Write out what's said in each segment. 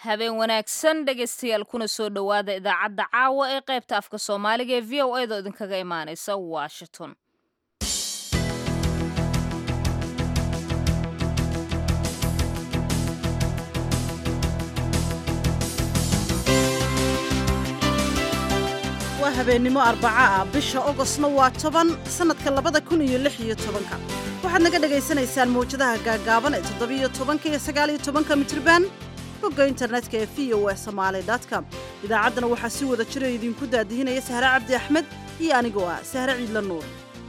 habeen wanaagsan dhegaystayaal kuna soo dhowaada idaacadda caawa ee qaybta afka soomaaliga ee v o edo idinkaga imaanaysa washington waa habeennimo arbaca ah bisha ogosna waa toban sannadka labada kun iyo lix iyo tobanka waxaad naga dhegaysanaysaan mawjadaha gaagaaban ee toddobiyo tobanka iyo sagaaliyo tobanka mitriban bogga internetka ee v o e somaali com idaacaddana waxaa si wada jiro idinku daadihinaya sahre cabdi axmed iyo anigoo ah sahre ciidla nuur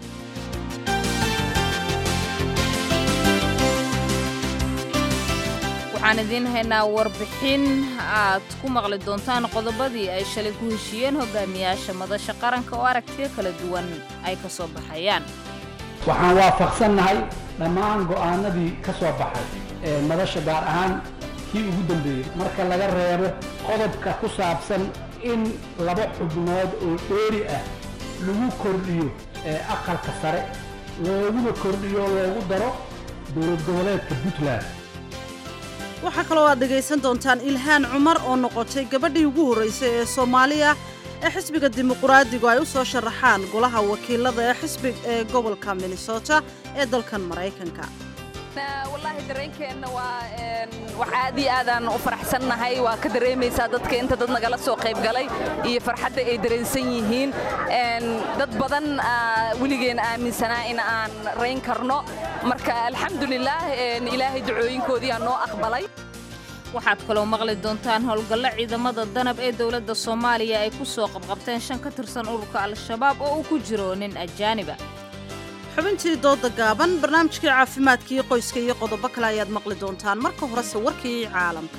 waxaan idiin haynaa warbixin aad ku maqli doontaan qodobadii ay shalay ku heshiiyeen hogaamiyaasha madasha qaranka oo aragtiyo kala duwan ay ka soo baxayaan waxaan waafaqsannahay dhammaan go'aanadii ka soo baxay ee madasha gaar ahaan kii ugu dambeeyey marka laga reebo qodobka ku saabsan in laba xubnood oo dheeri ah lagu kordhiyo ee aqalka sare looguna kordhiyo loogu daro dowlad goboleedka puntland waxaa kaloo aad dhegaysan doontaan ilhaan cumar oo noqotay gabadhii ugu horraysay ee soomaaliya ee xisbiga dimuquraadigu ay u soo sharaxaan golaha wakiilada ee xisbi ee gobolka minnesota ee dalkan maraykanka wallaahi dareenkeenna waa wax aad iyo aadaan u faraxsannahay waa ka dareemaysaa dadka inta dad nagala soo qayb galay iyo farxadda ay dareensan yihiin dad badan weligeen aaminsanaa in aan rayn karno marka alxamdulilaah ilaahay ducooyinkoodii aa noo aqbalay waxaad kaloo maqli doontaan howlgallo ciidamada danab ee dowladda soomaaliya ay ku soo qabqabteen shan ka tirsan ururka al-shabaab oo uu ku jiro nin ajaaniba xubintii dooda gaaban barnaamijkii caafimaadkii qoyska iyo qodobo kale ayaad maqli doontaan marka horese warkii caalamka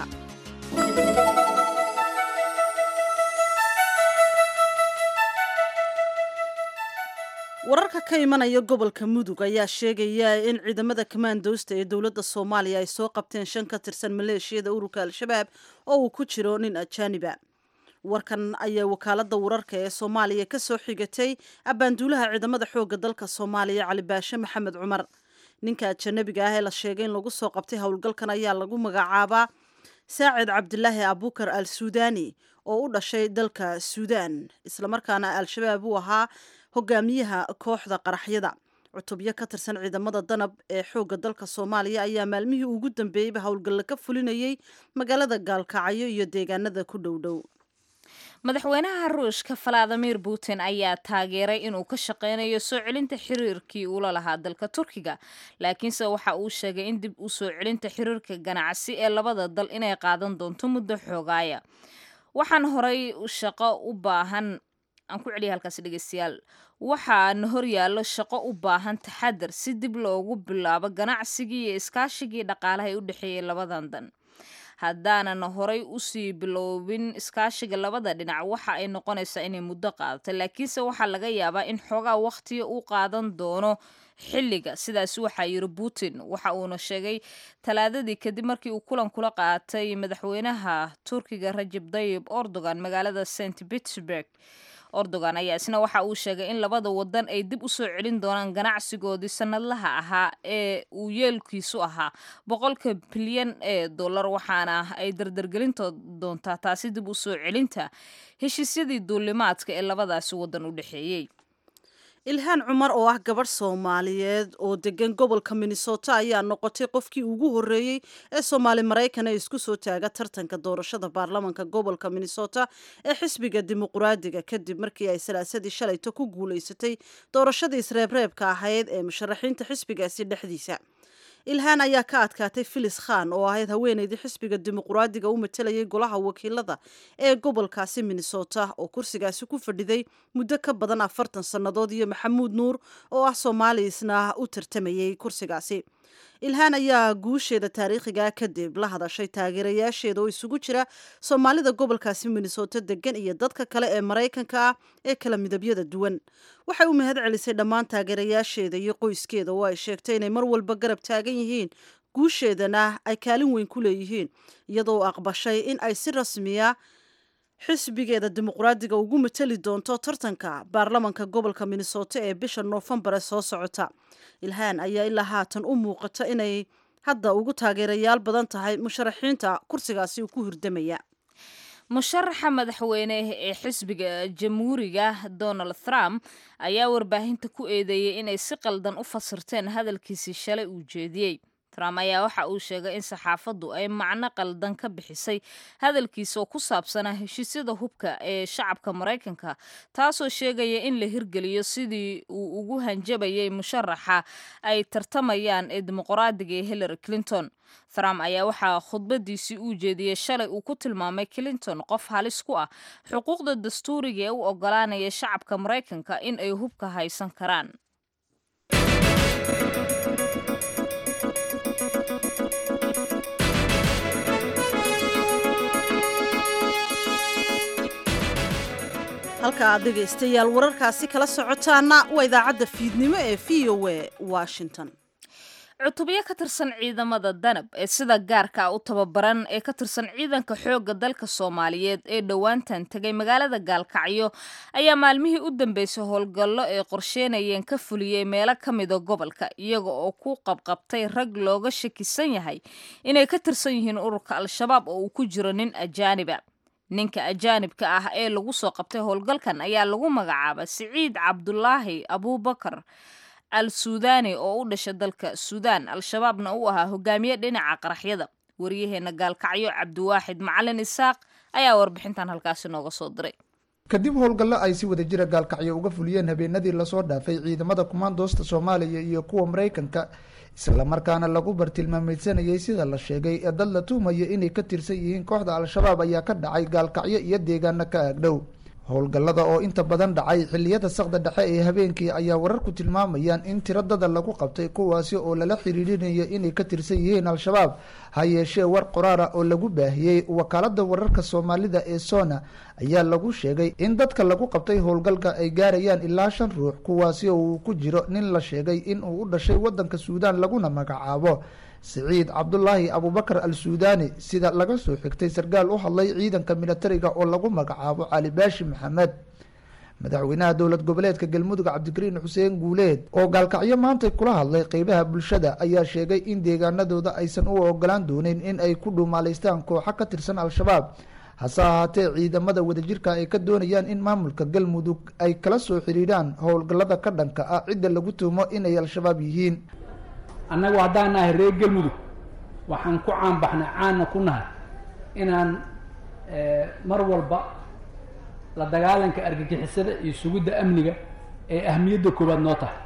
wararka ka imanaya gobolka mudug ayaa sheegaya in ciidamada kamaandoosta ee dowladda soomaaliya ay soo qabteen shan ka tirsan maleeshiyada ururka al-shabaab oo uu ku jiro nin ajaaniba warkan ayaa wakaaladda wararka ee soomaaliya ka soo xigatay abbaanduulaha ciidamada xoogga dalka soomaaliya cali baashe maxamed cumar ninka ajanabiga ah ee la sheegay in lagu soo qabtay howlgalkan ayaa lagu magacaabaa saacid cabdilaahi abukar al suudani oo u dhashay dalka suudaan islamarkaana al-shabaab uu ahaa hogaamiyaha kooxda qaraxyada cutubyo ka tirsan ciidamada danab ee xoogga dalka soomaaliya ayaa maalmihii ugu dambeeyeyba howlgalla ka fulinayay magaalada gaalkacyo iyo deegaanada ku dhowdhow madaxweynaha ruushka valadimir putin ayaa taageeray inuu ka shaqaynayo soo celinta xiriirkii uula lahaa dalka turkiga laakiinse waxa uu sheegay in dib u soo celinta xiriirka ganacsi ee labada dal inay qaadan doonto muddo xoogaaya waxaan horay shaqo u baahan aan ku celiya halkaasi dhegeystayaal waxaana horyaallo shaqo u baahan taxadar si dib loogu bilaabo ganacsigii iyo iskaashigii dhaqaalaha ee u dhexeeyay labadan dan haddaanan horay usii biloobin iskaashiga labada dhinac waxa ay noqonaysaa inay muddo qaadato laakiinse waxaa laga yaabaa in xoogaa wakhtiga uu qaadan doono xilliga sidaas waxaa yiri putin waxa uuna sheegay talaadadii kadib markii uu kulan kula qaatay madaxweynaha turkiga rajab dayib erdogan magaalada st petersburg erdogan ayaa isna waxa uu sheegay in labada wadan ay dib u soo celin doonaan ganacsigoodii sanadlaha ahaa ee uu yeelkiisu ahaa boqolka bilyan ee dollar waxaana ay dardargelin doontaa taasi dib u soo celinta heshiisyadii duulimaadka ee labadaasi wadan u dhexeeyey ilhaan cumar oo ah gabadh soomaaliyeed oo degan gobolka minnesota ayaa noqotay qofkii ugu horreeyey ee soomaali maraykan ee isku soo taaga tartanka doorashada baarlamanka gobolka minnesota ee xisbiga dimuquraadiga kadib markii ay salaasadii shalayto ku guulaysatay doorashadii isreebreebka ahayd ee musharaxiinta xisbigaasi dhexdiisa ilhaan ayaa ka adkaatay filis khan oo ahayd haweeneydii xisbiga dimuquraadiga u matalayay golaha wakiilada ee gobolkaasi minnesota oo kursigaasi ku fadhiday muddo ka badan afartan sannadood iyo maxamuud nuur oo ah soomaaliisna u tartamayay kursigaasi ilhaan ayaa guusheeda taariikhiga kadib la hadashay taageerayaasheeda oo isugu jira soomaalida gobolkaasi minnesota degan iyo dadka kale ee maraykanka ah ee kala midabyada duwan waxay u mahad celisay dhammaan taageerayaasheeda iyo qoyskeeda oo ay sheegtay inay mar walba garab taagan yihiin guusheedana ay kaalin weyn ku leeyihiin iyadoo aqbashay in ay si rasmiya xisbigeeda dimuqraadiga ugu matali doonto tartanka baarlamanka gobolka minnesota ee bisha noofembar ee soo socota ilhaan ayaa ilaa haatan u muuqata inay hadda ugu taageerayaal badan tahay musharaxiinta kursigaasi uu ku hirdamaya musharaxa madaxweyne ee xisbiga jamhuuriga donald trump ayaa warbaahinta ku eedeeyey inay si qaldan u fasirteen hadalkiisii shalay uu jeediyey trump ayaa waxa uu sheegay in saxaafaddu ay macno qaldan ka bixisay hadalkiisa oo ku saabsanaa heshiisyada hubka ee shacabka maraykanka taasoo sheegaya in la hirgeliyo sidii uu ugu hanjabayay musharaxa ay tartamayaan ee dimuqraadiga ee hillary clinton trump ayaa waxaa khudbadiisii uu jeediyey shalay uu ku tilmaamay clinton qof halis ku ah xuquuqda dastuuriga ee u ogolaanaya shacabka maraykanka in ay hubka haysan karaan halka aad dhegaystayaal wararkaasi kala socotaana waa idaacadda fiidnimo ee v o a washington cutubyo ka tirsan ciidamada danab ee sida gaarka u tababaran ee ka tirsan ciidanka xoogga dalka soomaaliyeed ee dhowaantan tegay magaalada gaalkacyo ayaa maalmihii u dambeysay howlgallo ay qorsheynayeen ka fuliyey meelo ka mida gobolka iyaga oo ku qabqabtay rag looga shakisan yahay inay ka tirsan yihiin ururka al-shabaab oo uu ku jiro nin ajaaniba ninka ajaanibka ah ee lagu soo qabtay howlgalkan ayaa lagu magacaaba siciid cabdulaahi abuubakar al suudani oo u dhasha dalka suudaan al-shabaabna uu ahaa hogaamiye dhinaca qaraxyada waryaheena gaalkacyo cabdiwaaxid macalin isaaq ayaa warbixintan halkaasi nooga soo diray kadib howlgallo ay si wada jira gaalkacyo uga fuliyeen habeenadii lasoo dhaafay ciidamada kumaandoosta soomaaliya iyo kuwa maraykanka islamarkaana lagu bartilmaameysanayay sida la sheegay ee dad la tuhmaya inay ka tirsan yihiin kooxda al-shabaab ayaa ka dhacay gaalkacyo iyo deegaano ka aagdhow howlgallada oo inta badan dhacay xilliyada saqda dhexe ee habeenkii ayaa wararku tilmaamayaan in tiradada lagu qabtay kuwaasi oo lala xiriirinayo inay ka tirsan yihiin al-shabaab ha yeeshee war qoraara oo lagu baahiyey wakaalada wararka soomaalida ee sona ayaa lagu sheegay in dadka lagu qabtay howlgalka ay gaarayaan ilaa shan ruux kuwaasi oo uu ku jiro nin la sheegay in uu u dhashay wadanka suudaan laguna magacaabo siciid cabdulaahi abubakar al suudani sida laga soo xigtay sarkaal u hadlay ciidanka militariga oo lagu magacaabo cali baashi maxamed madaxweynaha dowlad goboleedka galmudug cabdikariin xuseen guuleed oo gaalkacyo maanta kula hadlay qeybaha bulshada ayaa sheegay in deegaanadooda aysan u ogolaan doonin in ay ku dhuumaaleystaan kooxo ka tirsan al-shabaab hase ahaatee ciidamada wadajirka ay ka doonayaan in maamulka galmudug ay kala soo xiriiraan howlgallada ka dhanka ah cidda lagu tuumo inay al-shabaab yihiin annagu haddaan nahay reer galmudug waxaan ku caanbaxnay caanna ku nahay inaan mar walba la dagaalanka argagixisada iyo sugidda amniga ee ahmiyadda koowaad noo tahay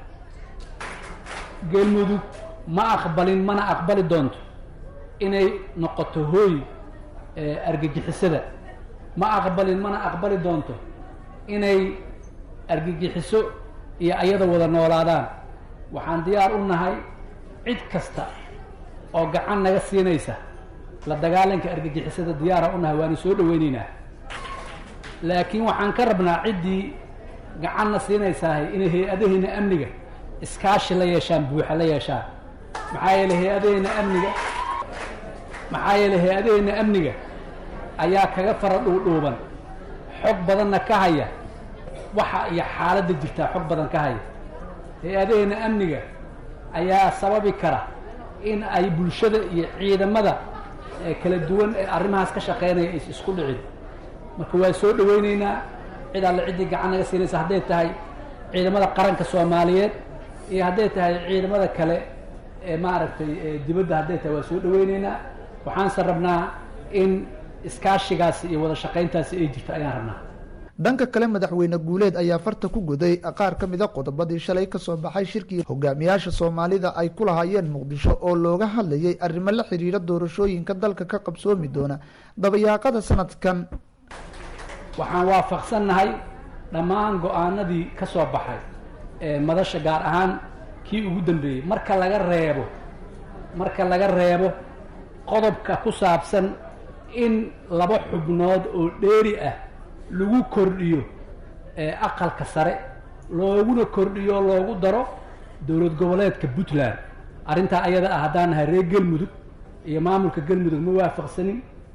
galmudug ma aqbalin mana aqbali doonto inay noqoto hooy argagixisada ma aqbalin mana aqbali doonto inay argagixiso iyo ayada wada noolaadaan waxaan diyaar u nahay cid kasta oo gacan naga siinaysa la dagaalanka argagixisada diyaara u nahay waanu soo dhaweyneynaa laakiin waxaan ka rabnaa ciddii gacanna siinaysahay inay hay-adaheena amniga iskaashi la yeeshaan buuxa la yeeshaan maxaa yeeley hay-adaheena amniga maxaa yeeley hay-adaheena amniga ayaa kaga fara dhuudhuuban xog badanna ka haya waxa iyo xaaladda jirtaa xog badan ka haya hay-adaheena amniga ayaa sababi kara in ay bulshada iyo ciidamada kala duwan ee arrimahaas ka shaqeynaya is isku dhicin marka waa soo dhaweyneynaa cid alle ciddii gacan naga siinaysa hadday tahay ciidamada qaranka soomaaliyeed iyo hadday tahay ciidamada kale ee maaragtay dibadda hadday tahay waa soo dhaweyneynaa waxaanse rabnaa in iskaashigaasi iyo wada shaqayntaasi ay jirto ayaan rabnaa dhanka kale madaxweyne guuleed ayaa farta ku guday qaar ka mida qodobadii shalay kasoo baxay shirkii hogaamiyaasha soomaalida ay ku lahaayeen muqdisho oo looga hadlayay arrimo la xiriira doorashooyinka dalka ka qabsoomi doona dabayaaqada sanadkan waxaan waafaqsannahay dhammaan go-aanadii ka soo baxay ee madasha gaar ahaan kii ugu dambeeyey marka laga reebo marka laga reebo qodobka ku saabsan in laba xubnood oo dheeri ah lagu kordhiyo aqalka sare looguna kordhiyo o loogu daro dowlad goboleedka puntland arrintaa ayada ah haddaan nahay reer galmudug iyo maamulka galmudug ma waafaqsanin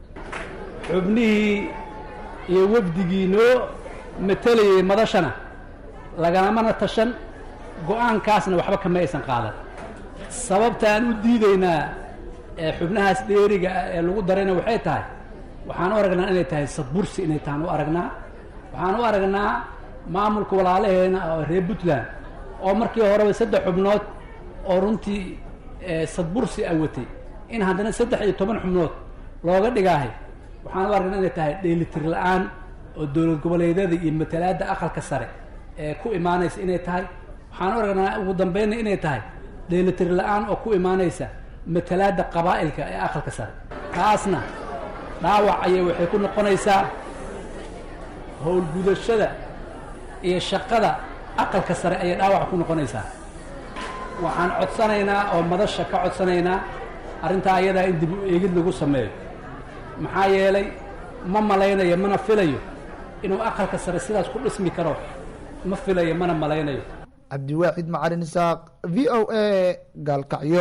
xubnihii iyo wafdigii noo matalayay madashana lagamana tashan go-aankaasna waxba kama aysan qaadan sababta aan u diidaynaa xubnahaas dheeriga ah ee lagu darayna waxay tahay waxaan u aragnaa inay tahay sadbursi inay tahan u aragnaa waxaan u aragnaa maamulka walaalaheena oo reer puntland oo markii horeba saddex xubnood oo runtii sadbursi a watay in haddana saddex iyo toban xubnood looga dhigaahay waxaan u aragnaa inay tahay dheelitir la-aan oo dowlad goboleedyada iyo matalaadda aqalka sare ee ku imaanaysa inay tahay waxaan u aragnaa ugu dambeynna inay tahay dheelitir la-aan oo ku imaanaysa matalaadda qabaa'ilka ee aqalka sare taasna dhaawac ayay waxay ku noqonaysaa howlgudashada iyo shaqada aqalka sare ayay dhaawac ku noqonaysaa waxaan codsanaynaa oo madasha ka codsanaynaa arrintaa ayadaa in dib u eegid lagu sameeyo maxaa yeelay ma malaynayo mana filayo inuu aqalka sare sidaas ku dhismi karo ma filayo mana malaynayo cabdiwaaxid macalin isaaq v o a gaalkacyo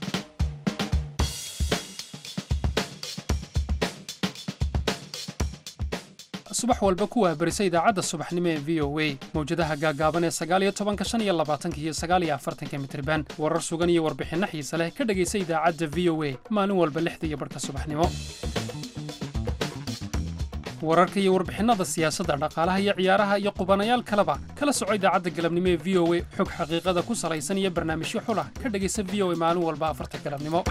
subax walba ku waabarisa idaacadda subaxnimo ee v o a mawjadaha gaagaaban ee sagaaliyo tobanka shan iyo labaatanka iyo sagaaliyo afartanka mitriban warar sugan iyo warbixinno xiise leh ka dhegaysa idaacadda v o a maalin walba lixda iyo barhka subaxnimo wararka iyo warbixinnada siyaasadda dhaqaalaha iyo ciyaaraha iyo qubanayaal kaleba kala soco idaacadda galabnimo ee v o a xog xaqiiqada ku salaysan iyo barnaamijyo xulah ka dhegaysa v o a maalin walba afarta galabnimo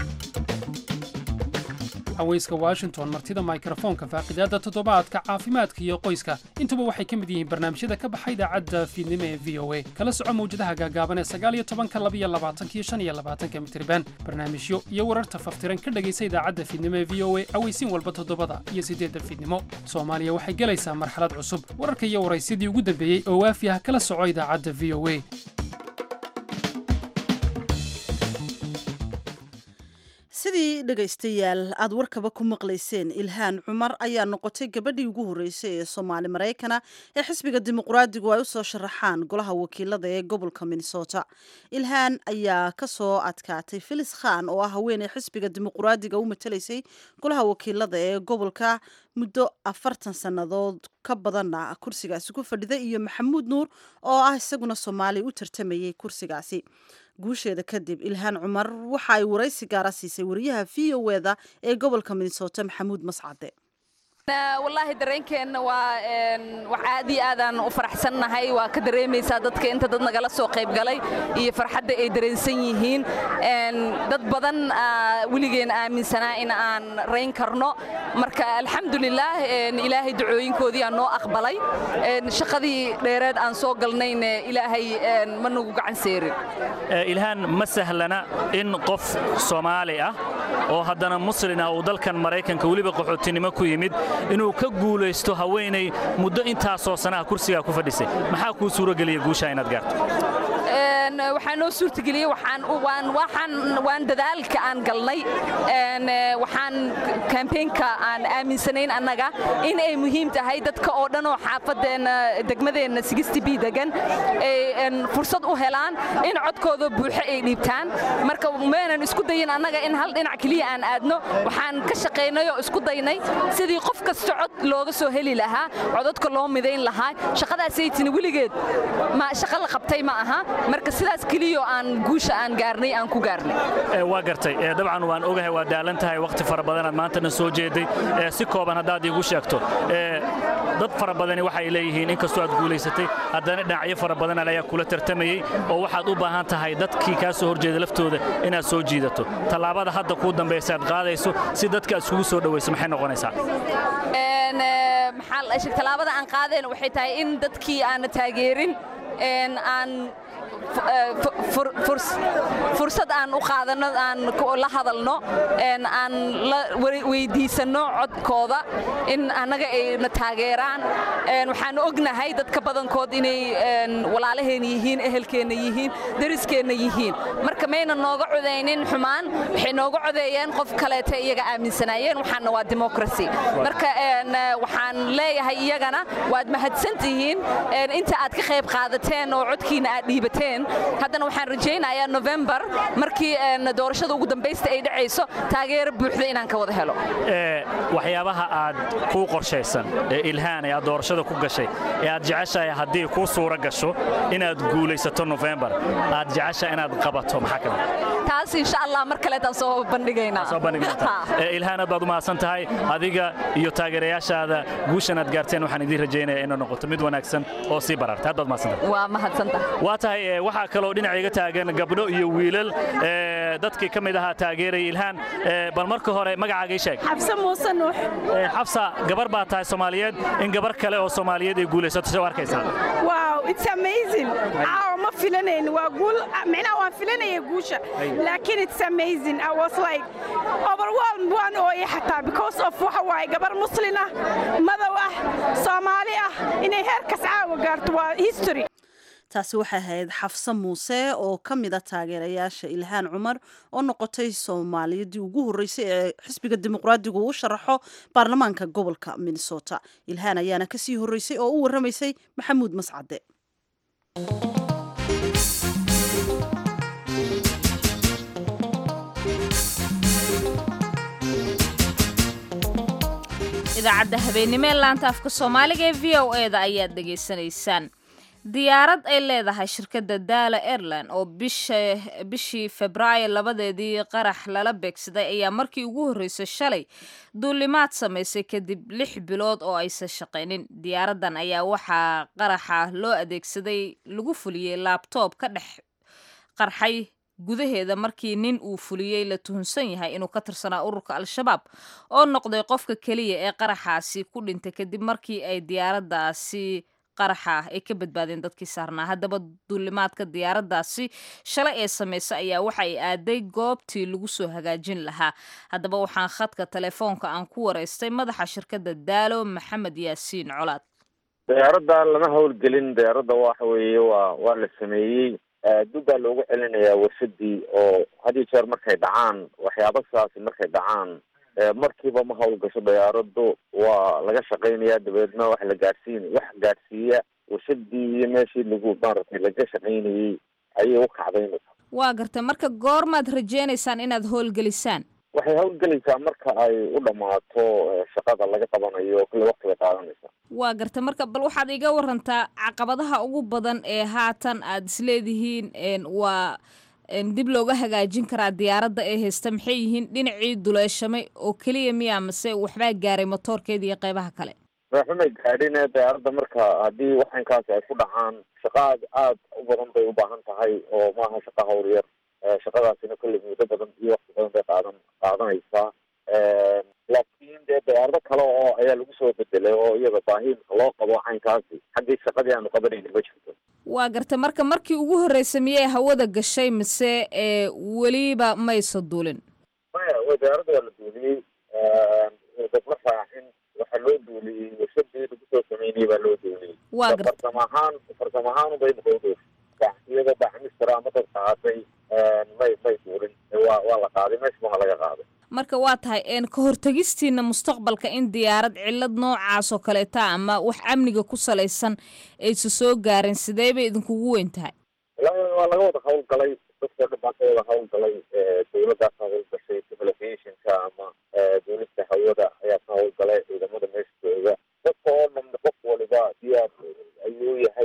haweyska washington martida mikrofoonka faaqidaadda toddobaadka caafimaadka iyo qoyska intuba waxay ka mid yihiin barnaamijyada ka baxa idaacadda fiidnimo ee v o a kala soco mawjadaha gaagaaban ee sagaaliyo tobanka labiyo labaatanka iyo shan iyo labaatanka mitriban barnaamijyo iyo wararta faftiran ka dhegaysa idaacadda fiidnimo ee v o a aweysiin walba toddobada iyo siddeedda fiidnimo soomaaliya waxay gelaysaa marxalad cusub wararka iyo waraysyadii ugu dambeeyey oo waafi ah kala soco idaacadda v o a sidii dhegaystayaal aad warkaba ku maqlayseen ilhaan cumar ayaa noqotay gabadhii ugu horreysay ee soomaali maraykana ee xisbiga dimuqraadigu ay u soo sharaxaan golaha wakiilada ee gobolka minnesota ilhaan ayaa ka soo adkaatay filis khan oo ah haweeney xisbiga dimuqraadiga u matalaysay golaha wakiilada ee gobolka muddo afartan sannadood ka badanna kursigaasi ku fadhida iyo maxamuud nuur oo ah isaguna soomaali u tartamayay kursigaasi guusheeda kadib ilhaan cumar waxa ay waraysi gaara siisay wariyaha v o eda ee gobolka minnesota maxamuud mascade wallaahi dareenkeenna waa wax aad iyo aadaan u faraxsannahay waa ka dareemaysaa dadka inta dad nagala soo qaybgalay iyo farxadda ay dareensan yihiin dad badan weligeen aaminsanaa in aan rayn karno marka alxamdulilaah ilaahay ducooyinkoodii aan noo aqbalay shaqadii dheereed aan soo galnayna ilaahay ma nagu gacan seerin ilhaan ma sahlana in qof soomaali ah oo haddana muslin ah uu dalkan maraykanka weliba qaxootinimo ku yimid inuu ka guulaysto haweenay muddo intaasoo sanaha kursigaa ku fadhisay maxaa kuu suurogeliya guushaa inaad gaarto waxaa noo suurtageliyey waan dadaalka aan galnay waxaan kambeynka aan aaminsanayn annaga in ay muhiim tahay dadka oo dhan oo xaafadeenna degmadeenna b degan ay fursad u helaan in codkooda buuxo ay dhiibtaan marka maynan isku dayin annaga in hal dhinac keliya aan aadno waxaan ka shaqaynay oo isku daynay sidii qof kasta cod looga soo heli lahaa codadka loo midayn lahaa shaqadaasaytini weligeed shaqo la qabtay ma aha marka sidaas keliyo aan guusha aan gaarnay aan ku gaarnay waa gartay dabcan waan ogahay waa daalan tahay wakhti fara badanaad maantana soo jeeday si kooban haddaad iigu sheegto dad fara badani waxay leeyihiin inkastoo aad guulaysatay haddana dhinacyo fara badan ayaa kula tartamayey oo waxaad u baahan tahay dadkii kaa soo horjeeda laftooda inaad soo jiidato tallaabada hadda kuu dambaysa aad qaadayso si dadka aad iskugu soo dhowayso maxay noqonaysaa tallaabada aan qaadeen waxay tahay in dadkii aana taageerin aan fursad aan u qaadano aan la hadalno aan la weydiisanno codkooda in annaga ay na taageeraan waxaan ognahay dadka badankood inay walaalaheenna yihiin ehelkeenna yihiin dariskeenna yihiin marka mayna nooga codaynin xumaan waxay nooga codeeyeen qof kaleeta iyaga aaminsanaayeen waxaana waa democracy marka waxaan leeyahay iyagana waad mahadsan tihiin inta aad ka qayb qaadateen oo codkiina aad dhiibateen gaareen haddana waxaan rajaynayaa november markii doorashada ugu dambaysta ay dhacayso taageero buuxda inaan ka wada helo waxyaabaha aad kuu qorshaysan ee ilhaan ee aad doorashada ku gashay ee aad jeceshahay haddii kuu suura gasho inaad guulaysato nofembar aad jeceshahay inaad qabato maxaa ka mid taas insha allah mar kaleetaan soo bandhigaynaa soo bandhigaynaa ilhaan aad baad u mahadsan tahay adiga iyo taageerayaashaada guushan aad gaarteen waxaan idiin rajaynayaa inay noqoto mid wanaagsan oo sii bararta aad baad mahadsantahay waa mahadsantahay waa tahay waxaa kaloo dhinaca iga taagan gabdho iyo wiilal dadkii ka mid ahaa taageeraya ilhaan bal marka hore magacaaga ii sheeg xabse muuse nuux xabsa gabar baa tahay soomaaliyeed in gabar kale oo soomaaliyeed ay guulaysato soo arkaysaa wow it's amazing caawa ma filanayn waa guul micnaha waan filanaya guusha laakiin it's amazing i was like overwhelmed waan ooyay xataa because of waxa waaye gabar muslin ah madow ah soomaali ah inay heerkas caawa gaarto waa history taasi waxay ahayd xafse muuse oo ka mid a taageerayaasha ilhaan cumar oo noqotay soomaaliyadii ugu horreysay ee xisbiga dimuqraadigu u sharaxo baarlamaanka gobolka minnesota ilhaan ayaana kasii horreysay oo u warramaysay maxamuud mascade idaacadda habeenimo ee laanta afka soomaaliga ee v o eda ayaad dhegaysanaysaan diyaarad ay leedahay shirkadda daala airline oo bishii febraayo labadeedii qarax lala beegsaday ayaa markii ugu horreysay shalay duulimaad samaysay kadib lix bilood oo aysan shaqaynin diyaaraddan ayaa waxaa qaraxa loo adeegsaday lagu fuliyey laabtoob ka dhex qarxay gudaheeda markii nin uu fuliyey la tuhunsan yahay inuu ka tirsanaa ururka al-shabaab oo noqday qofka keliya ee qaraxaasi ku dhintay kadib markii ay diyaaraddaasi qaraxa ay ka badbaadeen dadkii saarnaa haddaba duulimaadka diyaaraddaasi shalay ee samaysa ayaa waxa ay aaday goobtii lagu soo hagaajin lahaa haddaba waxaan khadka telefoonka aan ku waraystay madaxa shirkadda daalo maxamed yaasiin colaad diyaaradda lama howlgelin diyaaradda waxa weeye waa waa la sameeyey dib baa loogu celinayaa warshadii oo had iyo jeer markay dhacaan waxyaaba sidaasi markay dhacaan markiiba ma howlgasho diyaaraddu waa laga shaqaynayaa dabeedna wax la gaadhsiin wax gaadhsiiya warshadii iyo meeshii lagu maaragtay laga shaqaynayey ayay u kacdaynaysa waa gartay marka goormaad rajaynaysaan inaad howlgelisaan waxay howlgelaysaa marka ay u dhammaato shaqada laga qabanayo kule waqti bay qaadanaysaa waa gartay marka bal waxaad iga warantaa caqabadaha ugu badan ee haatan aad isleedihiin waa dib looga hagaajin karaa diyaaradda ee haysta maxay yihiin dhinacii duleeshamay oo keliya miya mase waxbaa gaaray motoorkeeda iyo qeybaha kale waxumay gaadhin diyaaradda marka haddii waxankaasi ay ku dhacaan shaqa aad aad u badan bay u baahan tahay oo maaha shaqa hawl yar shaqadaasina kolley muddo badan iyo waqti badan bay qaadan qaadanaysaa laakiin dee diyaarado kale oo ayaa lagu soo bedelay oo iyada baahi loo qabo caynkaasi xaggii shaqadii aanu qabanayni ma jirto waa gartay marka markii ugu horreysay miyay hawada gashay mise weliba maysa duulin maya diyaaradda waa la duuliyey dadma raacin waxaa loo duuliyey warshadii lagu soo sameynayay baa loo duuliyey waa gartay farsamo ahaan farsamo ahaan bay noqodo iyadoo bacmistara ama dad qaatay may may duulin waa waa la qaaday meesha waa laga qaaday marka waa tahay ka hortegistiina mustaqbalka in diyaarad cillad noocaas oo kaleeta ama wax amniga ku salaysan aysa soo gaarin sidee bay idinkugu weyn tahay waa laga wada hawlgalay dadka dhan baa ka wada hawlgalay dawladdaas hawlgashay civilizationka ama duulista hawada ayaa ka hawlgalay ciidamada meesha jooga dadka oo dhan qof waliba diyaar ayuu yahay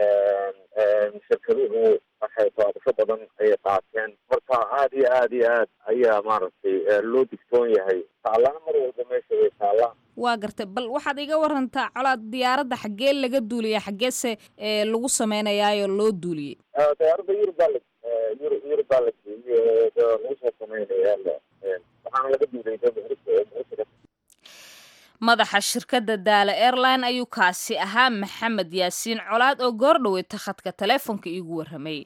shirkaduhu waxay taabasho badan ayay qaateen marka aad iyo aad iyo aad ayaa maaragtay loo digtoon yahay taallana mar walba meesha way taalla waa gartay bal waxaad iga warantaa colaad diyaaradda xaggee laga duuliyay xaggeese lagu sameynayaayo loo duuliyey diyaaradda yurub baa la yurub yurub baa la geeyey lagu soo sameynaya waxaana laga duuliyay madaxa shirkadda daala airline ayuu kaasi ahaa maxamed yaasiin colaad oo goor dhaweyta khadka teleefonka iigu warramayay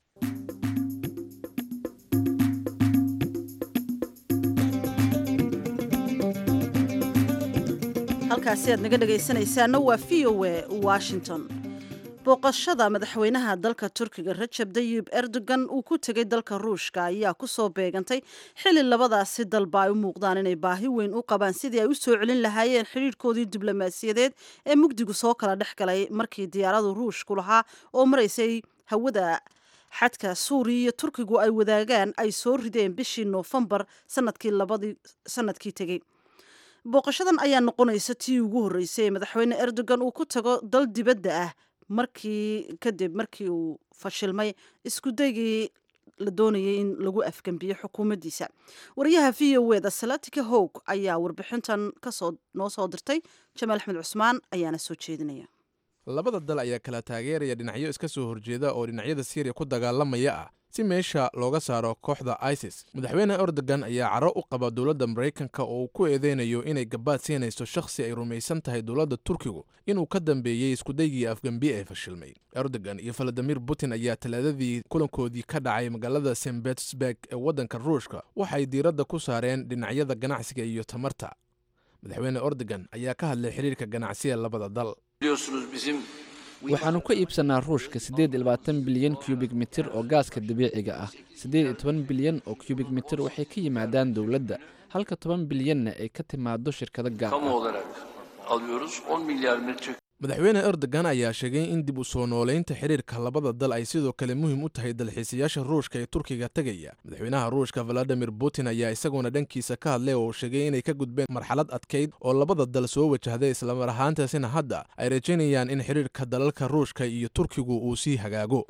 halkaasi aad naga dhegaysanaysaana waa v o a washington booqashada madaxweynaha dalka turkiga rajab dayib erdogan uu ku tegay dalka ruushka ayaa kusoo beegantay xili labadaasi dalba ay u muuqdaan inay baahi weyn u qabaan sidii ay u soo celin lahaayeen xidhiirhkoodii diblomaasiyadeed ee mugdigu soo kala dhex galay markii diyaaradu ruushku lahaa oo maraysay hawada xadka suuriya iyo turkigu ay wadaagaan ay soo rideen bishii noofembar sanadkii labadii sanadkii tegey booqashadan ayaa noqonaysa tii ugu horreysay ee madaxweyne erdogan uu ku tago dal dibadda ah markii kadib markii uu fashilmay iskudaygii la doonayay in lagu afgembiyo xukuumaddiisa wariyaha v o eda salatika howg ayaa warbixintan kasoo noo soo dirtay jamaal axmed cusmaan ayaana soo jeedinaya labada dal ayaa kala taageeraya dhinacyo iska soo horjeeda oo dhinacyada siiriya ku dagaalamaya ah si meesha looga saaro kooxda isis madaxweyne erdogan ayaa caro u qaba dowladda maraykanka oo uu ku eedeynayo inay gabaad siinayso shakhsi ay rumaysan tahay dowladda turkigu inuu ka dambeeyey iskudaygii afgembi ee fashilmay erdogan iyo valadimir putin ayaa talaadadii kulankoodii ka dhacay magaalada st betersburg ee waddanka ruushka waxay diiradda ku saareen dhinacyada ganacsiga iyo tamarta madaxweyne erdogan ayaa ka hadlay xiriirka ganacsiga labada dal waxaannu ka iibsannaa ruushka siddeed iyo labaatan bilyan kubik mitir oo gaaska dabiiciga ah siddeed iyo toban bilyan oo kubik mitir waxay ka yimaadaan dowladda halka toban bilyanna ay ka timaado shirkado gaar ah madaxweyne erdogan ayaa sheegay in dib u soo noolaynta xiriirka labada dal ay sidoo kale muhiim u tahay dalxiisayaasha ruushka ee turkiga tegaya madaxweynaha ruushka valadimir putin ayaa isaguna dhankiisa ka hadlay oo sheegay inay ka gudbeen marxalad adkayd oo labada dal soo wajahday islamar ahaantaasina hadda ay rajaynayaan in xiriirka dalalka ruushka iyo turkigu uu sii hagaago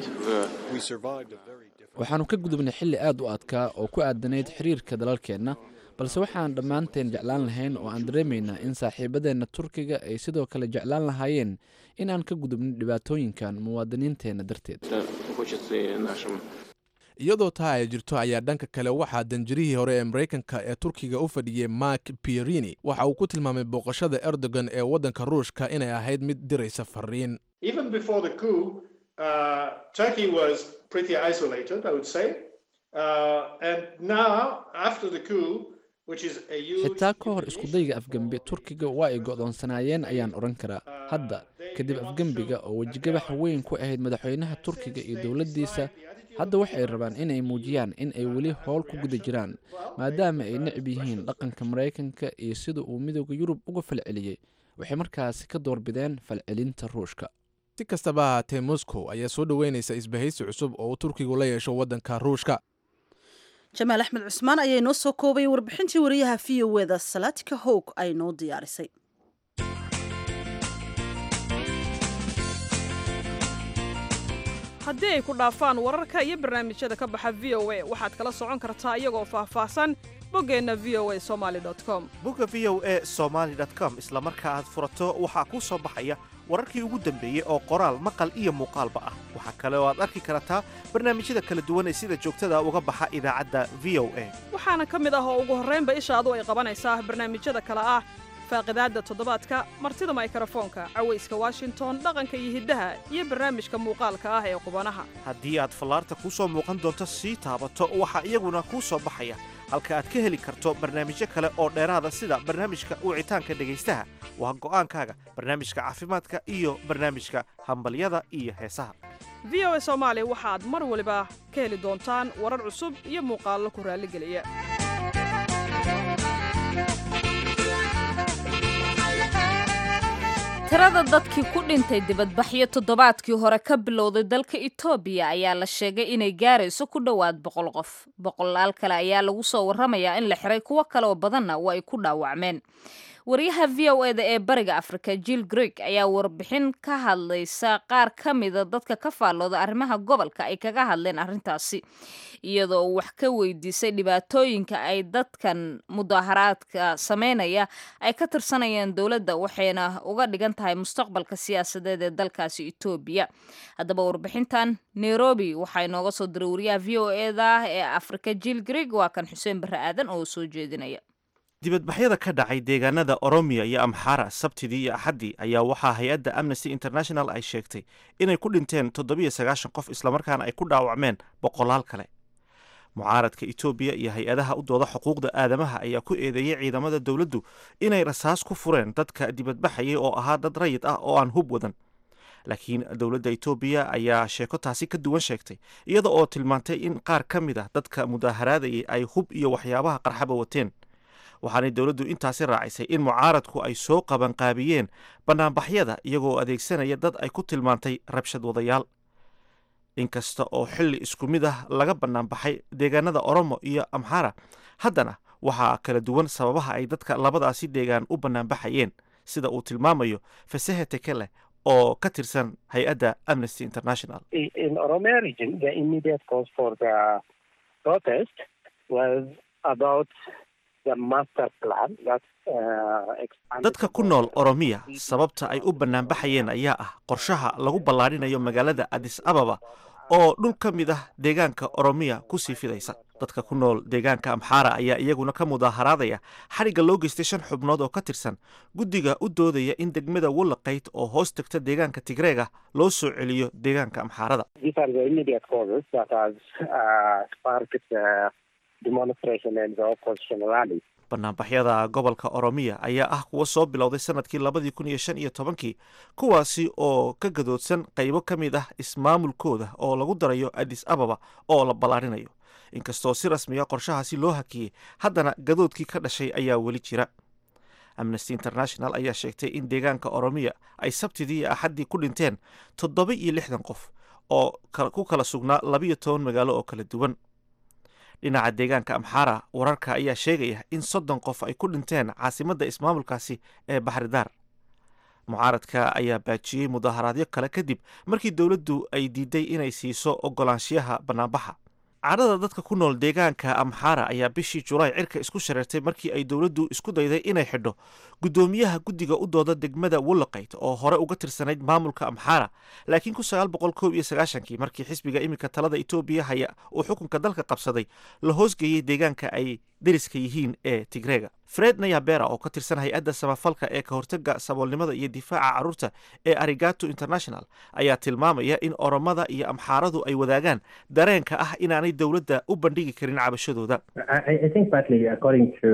waxaannu ka gudubnay xilli aad u adkaa oo ku aadanayd xiriirka dalalkeenna balse waxaan dhammaanteen jeclaan lahayn oo aan dareemaynaa in saaxiibadeenna turkiga ay sidoo kale jeclaan lahaayeen in aan ka gudubno dhibaatooyinkan muwaadiniinteenna darteed iyadoo taa ay jirto ayaa dhanka kale waxaa danjirihii hore ee maraykanka ee turkiga u fadhiyey mark pierini waxa uu ku tilmaamay booqashada erdogan ee waddanka ruushka inay ahayd mid diraysa fariin xitaa ka hor iskudayga afgembi turkiga waa ay go'doonsanaayeen ayaan odhan karaa hadda kadib afgembiga oo wejigabax weyn ku ahayd madaxweynaha turkiga iyo dowladdiisa hadda waxay rabaan inay muujiyaan in ay weli howl ku guda jiraan maadaama ay necab yihiin dhaqanka maraykanka iyo sida uu midooda yurub uga falceliyey waxay markaasi ka doorbideen falcelinta ruushka si kastaba ahaatee moscow ayaa soo dhoweynaysa isbahaysi cusub oo uu turkigu la yeesho waddanka ruushka jamaal axmed cusmaan ayaa inoo soo koobay warbixintii wariyaha v o eda salaatika howg ay noo diyaarisay haddii ay ku dhaafaan wararka iyo barnaamijyada ka baxa v o a waxaad kala socon kartaa iyagoo faahfaahsan boggeenna v o a somaali com bogga v o a somaali com isla marka aad furato waxaa kuu soo baxaya wararkii ugu dambeeyey oo qoraal maqal iyo muuqaalba ah waxaa kale oo aad arki kartaa barnaamijyada kala duwan ee sida joogtada uga baxa idaacadda v o a waxaana ka mid ah oo ugu horraynba ishaadu ay qabanaysaa barnaamijyada kale ah faaqidaadda toddobaadka martida maykrofoonka cawayska washington dhaqanka iyo hiddaha iyo barnaamijka muuqaalka ah ee qubanaha haddii aad fallaarta kuu soo muuqan doonto sii taabato waxaa iyaguna kuu soo baxaya halka aad ka heli karto barnaamijyo kale oo dheeraada sida barnaamijka wicitaanka dhegaystaha waa go'aankaaga barnaamijka caafimaadka iyo barnaamijka hambalyada iyo heesaha v o a soomaali waxaad mar waliba ka heli doontaan warar cusub iyo muuqaallo ku raalligeliya tirada dadkii ku dhintay dibadbaxyo toddobaadkii hore ka bilowday dalka etoobiya ayaa la sheegay inay gaarayso ku dhowaad boqol qof boqolaal kale ayaa lagu soo warramayaa in la xiray kuwo kale oo badanna waa ay ku dhaawacmeen wariyaha v o eda ee bariga afrika jill greeg ayaa warbixin ka hadlaysa qaar ka mida dadka ka faallooda arrimaha gobolka ay kaga hadleen arrintaasi iyadoo wax ka weydiisay dhibaatooyinka ay dadkan mudaharaadka sameynaya ay ka tirsanayeen dowladda waxayna uga dhigan tahay mustaqbalka siyaasadeed ee dalkaasi etoobiya haddaba warbixintan nairobi waxaa inooga soo diray wariyaha v o eda ee afrika jill greeg waa kan xuseen barre aadan oo soo jeedinaya dibadbaxyada ka dhacay deegaanada oromiya iyo amxara sabtidii iyo axaddii ayaa waxaa hay-adda amnesty international ay sheegtay inay ku dhinteen toddobiyo sagaashan qof islamarkaana ay ku dhaawacmeen boqolaal kale mucaaradka etoobiya iyo hay-adaha u dooda xuquuqda aadamaha ayaa ku eedeeyey ciidamada dowladdu inay rasaas ku fureen dadka dibadbaxayay oo ahaa dad rayid ah oo aan hub wadan laakiin dowladda etoobiya ayaa sheeko taasi ka duwan sheegtay iyada oo tilmaantay in qaar ka mid ah dadka mudaaharaadayay ay hub iyo waxyaabaha qarxaba wateen waxaanay dowladdu intaasi raacisay in mucaaradku ay soo qabanqaabiyeen bannaanbaxyada iyagoo adeegsanaya dad ay ku tilmaantay rabshad wadayaal inkasta oo xilli isku mid ah laga bannaanbaxay deegaanada oromo iyo amxara haddana waxaa kala duwan sababaha ay dadka labadaasi deegaan u bannaanbaxayeen sida uu tilmaamayo fasahe tekele oo ka tirsan hay-adda amnesty international in Oromia region, the immediate cause for the protest was about the master plan that uh, expanded. dadka ku nool oromiya sababta ay u bannaanbaxayeen ayaa ah qorshaha lagu ballaadhinayo magaalada adis ababa oo dhul ka mid ah deegaanka oromiya ku sii fidaysa dadka ku nool deegaanka amxaara ayaa iyaguna ka mudaaharaadaya xadhigga loo geystay shan xubnood oo ka tirsan guddiga u doodaya in degmada wallaqayd oo hoos tagta deegaanka tigreega loo soo celiyo deegaanka amxaarada These are the immediate causes that has uh, sparked the demonstration and the opposition rally. banaanbaxyada gobolka oromiya ayaa ah kuwa soo bilowday sanadkii labadii kun iyo shan iyo tobankii kuwaasi oo ka gadoodsan qaybo ka mid ah ismaamulkooda oo lagu darayo adis ababa oo la ballaarinayo inkastoo si rasmiya qorshahaasi loo hakiyey haddana gadoodkii ka dhashay ayaa weli jira amnesty international ayaa sheegtay in deegaanka oromiya ay sabtidii iyo axaddii ku dhinteen toddoba iyo lixdan qof oo ka- ku kala sugnaa labiyo toban magaalo oo kala duwan dhinaca deegaanka amxaara wararka ayaa sheegaya in soddon qof ay ku dhinteen caasimadda ismaamulkaasi ee baxridaar mucaaradka ayaa baajiyey mudaaharaadyo kale kadib markii dowladdu ay diiday inay siiso ogolaanshiyaha bannaanbaxa cadhada dadka ku nool deegaanka amxaara ayaa bishii julaay cirka isku shareertay markii ay dowladdu isku dayday inay xidho guddoomiyaha guddiga u dooda degmada wallaqayd oo hore uga tirsanayd maamulka amxaara laakiin ku sagaal boqol koob iyo sagaashankii markii xisbiga iminka talada etoobiya haya uu xukunka dalka qabsaday la hoosgeeyey deegaanka ay deriska yihiin ee tigreega fred nayabera oo ka tirsan hay-adda samafalka ee ka hortaga saboolnimada iyo difaaca carruurta ee arigato international ayaa tilmaamaya in oromada iyo amxaaradu ay wadaagaan dareenka ah inaanay dowladda u bandhigi karin cabashadooda I, I think partly according to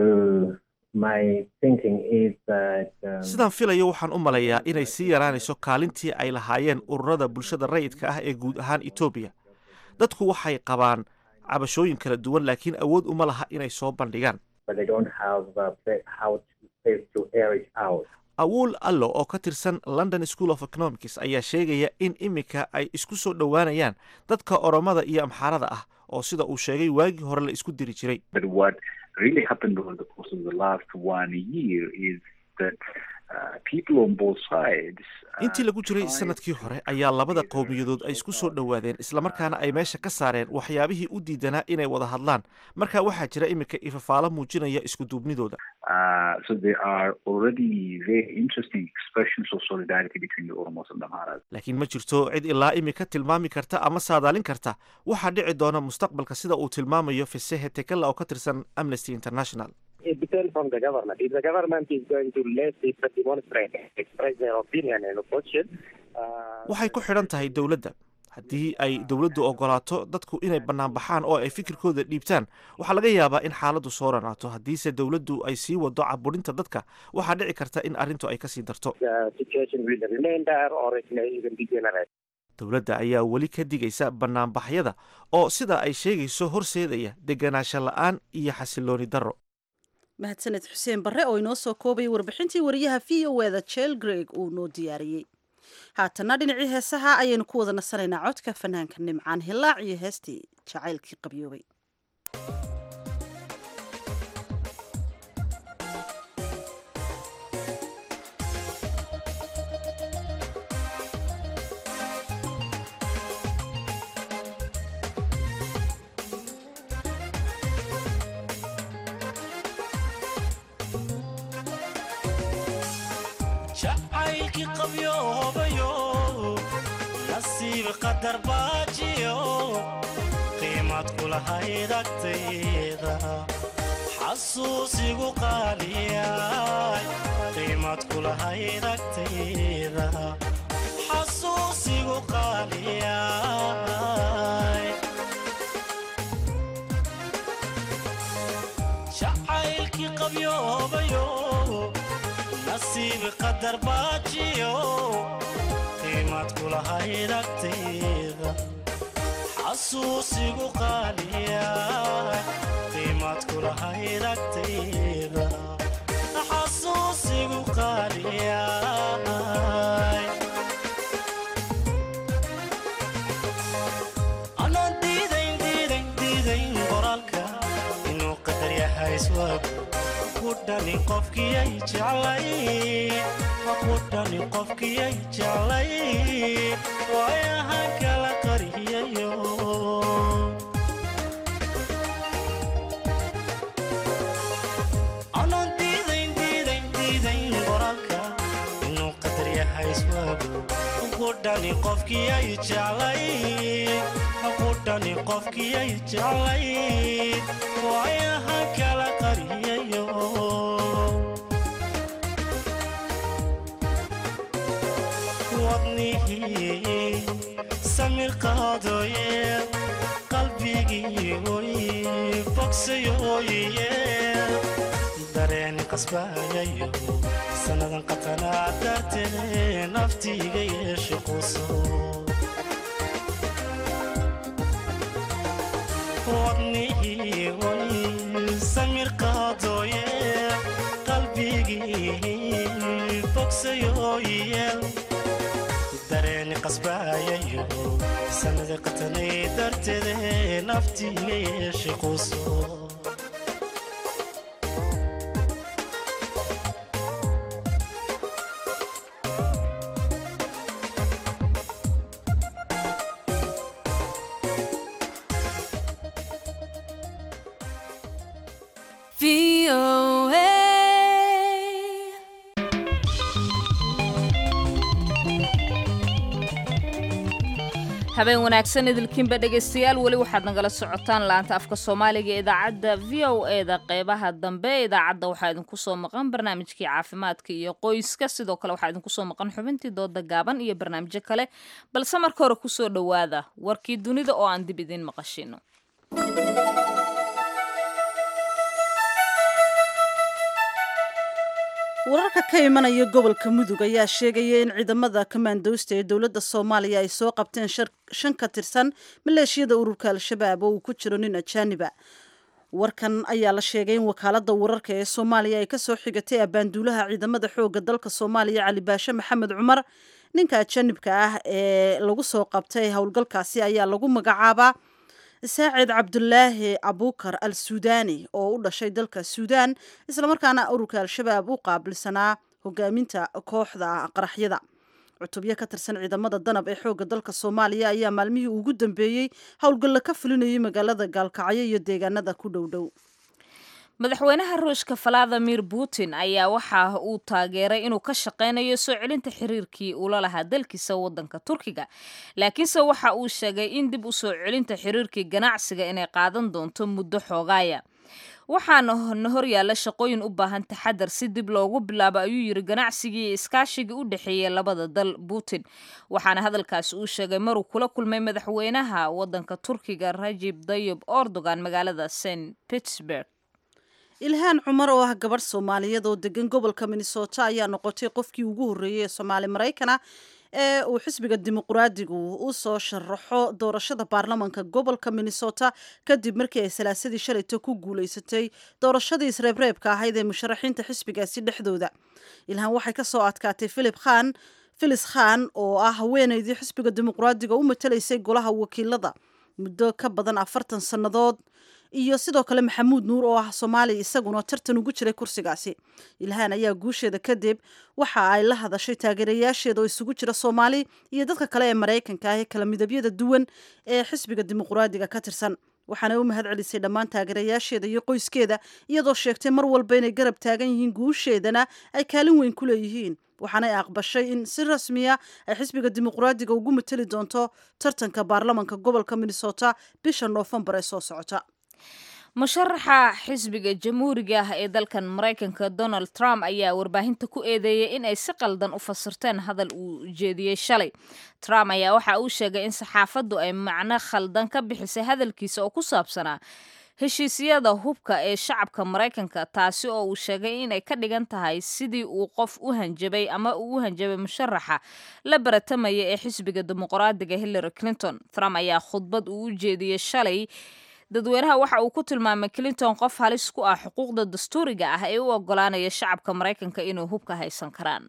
my thinking is that um, sidaan filayo waxaan u malayaa inay sii yaraanayso kaalintii ay lahaayeen ururada bulshada rayidka ah ee guud ahaan etoobiya dadku waxay qabaan cabashooyin kala duwan laakiin awood uma laha inay soo bandhigaan but they don't have uh, pla- how to, place to air it out. awuul allo oo ka tirsan london school of economics ayaa sheegaya in iminka ay isku soo dhowaanayaan dadka oromada iyo amxaarada ah oo sida uu sheegay waagii hore la isku diri jiray But what really happened over the course of the last one year is that uh, people on both sides intii lagu jiray sanadkii hore ayaa labada qowmiyadood ay isku soo dhowaadeen islamarkaana ay meesha ka saareen waxyaabihii u diidanaa inay wada hadlaan marka waxaa jira iminka ifafaalo muujinaya isku duubnidooda Uh, so there are already very interesting expressions of solidarity between the Oromos and the Amharas. laakiin ma jirto cid ilaa imika tilmaami karta ama saadaalin karta waxaa dhici doona mustaqbalka sida uu tilmaamayo fisehe tekela oo ka tirsan amnesty international It depends on the government. If the government is going to let people demonstrate, express their opinion and opposition, uh, waxay ku xidhan tahay dowladda haddii ay dowladdu ogolaato dadku inay banaanbaxaan oo ay fikirkooda dhiibtaan waxaa laga yaabaa in xaaladdu soo ranaato haddiise dowladdu ay sii wado caburinta dadka waxaa dhici karta in arrintu ay kasii darto the situation will remain there or it may even degenerate. dowladda ayaa weli ka digaysa banaanbaxyada oo sida ay sheegayso horseedaya deganaansho la-aan iyo xasilooni darro mahadsaned xuseen barre oo inoo soo koobaya warbixintii wariyaha v o eda jel greg uu noo diyaariyey haatana dhinacii heesaha ayaynu ku wada nasanaynaa codka fanaanka nimcaan hilaac iyo heestii jacaylkii qabyoobay jacaylkii qabyoobayo nasiib qadar baajiyo qiimad kulahayd agtayda xasuusigu qaaliyay qiimad kulahayd agtayda xasuusigu qaaliyay jacaylkii qabyoobayo nasiib qadar baajiyo qiimad kulahayd agtayda xasuusigu qaaliya qiimad kulahayd agtayda xasuusigu qaaliya hayswag kudhani qofkiyay jeclay kudhani qofkiyay jeclay waayahan kala qariyayo anaan diidayn diidayn diidayn qoraalka inuu qadar yahay iswaagu kudhani qofkiyay jeclay kudhani qofkiyay jeclay waayahan kala qariyayo wadnihii samir qaadooye qalbigii oy bogsayooye dareeni qasbayayo sannadan qatanaa dartee naftiiga yeeshe quso wadnihii oy samir qaadooye qalbigii bogsayooye dareeni qasbayayo sanada qatanay darteede naftiiga yeeshe quso habeen wanaagsan idilkiinba dhegaystayaal weli waxaad nagala socotaan laanta afka soomaaliga ee idaacadda v o eda qeybaha dambe ee idaacadda waxaa idinku soo maqan barnaamijkii caafimaadka iyo qoyska sidoo kale waxaa idinku soo maqan xubintii dooda gaaban iyo barnaamijyo kale balse marka hore kusoo dhowaada warkii dunida oo aan dib idiin maqashino wararka ka imanaya gobolka mudug ayaa sheegaya in ciidamada kamaandoosta ee dowladda soomaaliya ay soo qabteen shan ka tirsan maleeshiyada ururka al-shabaab oo uu ku jiro nin ajaaniba warkan ayaa la sheegay in wakaalada wararka ee soomaaliya ay kasoo xigatay abaanduulaha ciidamada xooga dalka soomaaliya cali baashe maxamed cumar ninka ajaanibka ah ee lagu soo qabtay howlgalkaasi ayaa lagu magacaabaa saacid cabdulaahi abukar al suudani oo u dhashay dalka suudaan islamarkaana ururka al-shabaab u qaabilsanaa hogaaminta kooxda qaraxyada cutubyo ka tirsan ciidamada danab ee xooga dalka soomaaliya ayaa maalmihii ugu dambeeyey howlgalla ka fulinayay magaalada gaalkacyo iyo deegaanada ku dhowdhow madaxweynaha ruushka valadimir putin ayaa waxa uu taageeray inuu ka shaqeynayo soo celinta xiriirkii uula lahaa dalkiisa wadanka turkiga laakiinse waxa uu sheegay in dib u soo celinta xiriirkii ganacsiga inay qaadan doonto muddo xoogaaya waxaana na horyaalla shaqooyin u baahan taxadar si dib loogu bilaabo ayuu yiri ganacsigii iyo iskaashigii u dhexeeyay labada dal putin waxaana hadalkaasi uu sheegay maruu kula kulmay madaxweynaha wadanka turkiga rajib dayib erdogan magaalada st pittsburg ilhaan cumar oo ah gabadh soomaaliyeed oo degan gobolka minnesota ayaa noqotay qofkii ugu horreeyey ee soomaali maraykana ee uu xisbiga dimuqraadigu u soo sharaxo doorashada baarlamanka gobolka minnesota kadib markii ay salaasadii shalayto ku guulaysatay doorashadii isreebreebka ahayd ee musharaxiinta xisbigaasi dhexdooda ilhaan waxay ka soo adkaatay philip khan filis khan oo ah haweeneydii xisbiga dimuqraadiga u matalaysay golaha wakiilada muddo ka badan afartan sannadood iyo sidoo kale maxamuud nuur oo ah soomaaliya isaguna tartan ugu jiray kursigaasi ilhaan ayaa guusheeda kadib waxa ay la hadashay taageerayaasheeda oo isugu jira soomaali iyo dadka kale ee maraykanka ah ee kala midabyada duwan ee xisbiga dimuqraadiga ka tirsan waxaana u mahad celisay dhammaan taageerayaasheeda iyo qoyskeeda iyadoo sheegtay mar walba inay garab taagan yihiin guusheedana ay kaalin weyn ku leeyihiin waxaanay aqbashay in si rasmiya ay xisbiga dimuqraadiga ugu mateli doonto tartanka baarlamanka gobolka minnesota bisha noofembar ee soo socota musharaxa xisbiga jamhuuriga ah ee dalkan maraykanka donald trump ayaa warbaahinta ku eedeeyay in ay si qaldan u fasirteen hadal uu jeediyey shalay trump ayaa waxa uu sheegay in saxaafaddu ay macno khaldan ka bixisay hadalkiisa oo ku saabsanaa heshiisyada hubka ee shacabka maraykanka taasi oo uu sheegay inay ka dhigan tahay sidii uu qof u hanjabay ama uu u hanjabay musharaxa la baratamaya ee xisbiga dimuqraadiga hillary clinton trump ayaa khudbad uu u jeediyey shalay dadweynaha waxa uu ku tilmaamay clinton qof halis ku ah xuquuqda dastuuriga ah ee u ogolaanaya shacabka maraykanka inay hubka haysan karaan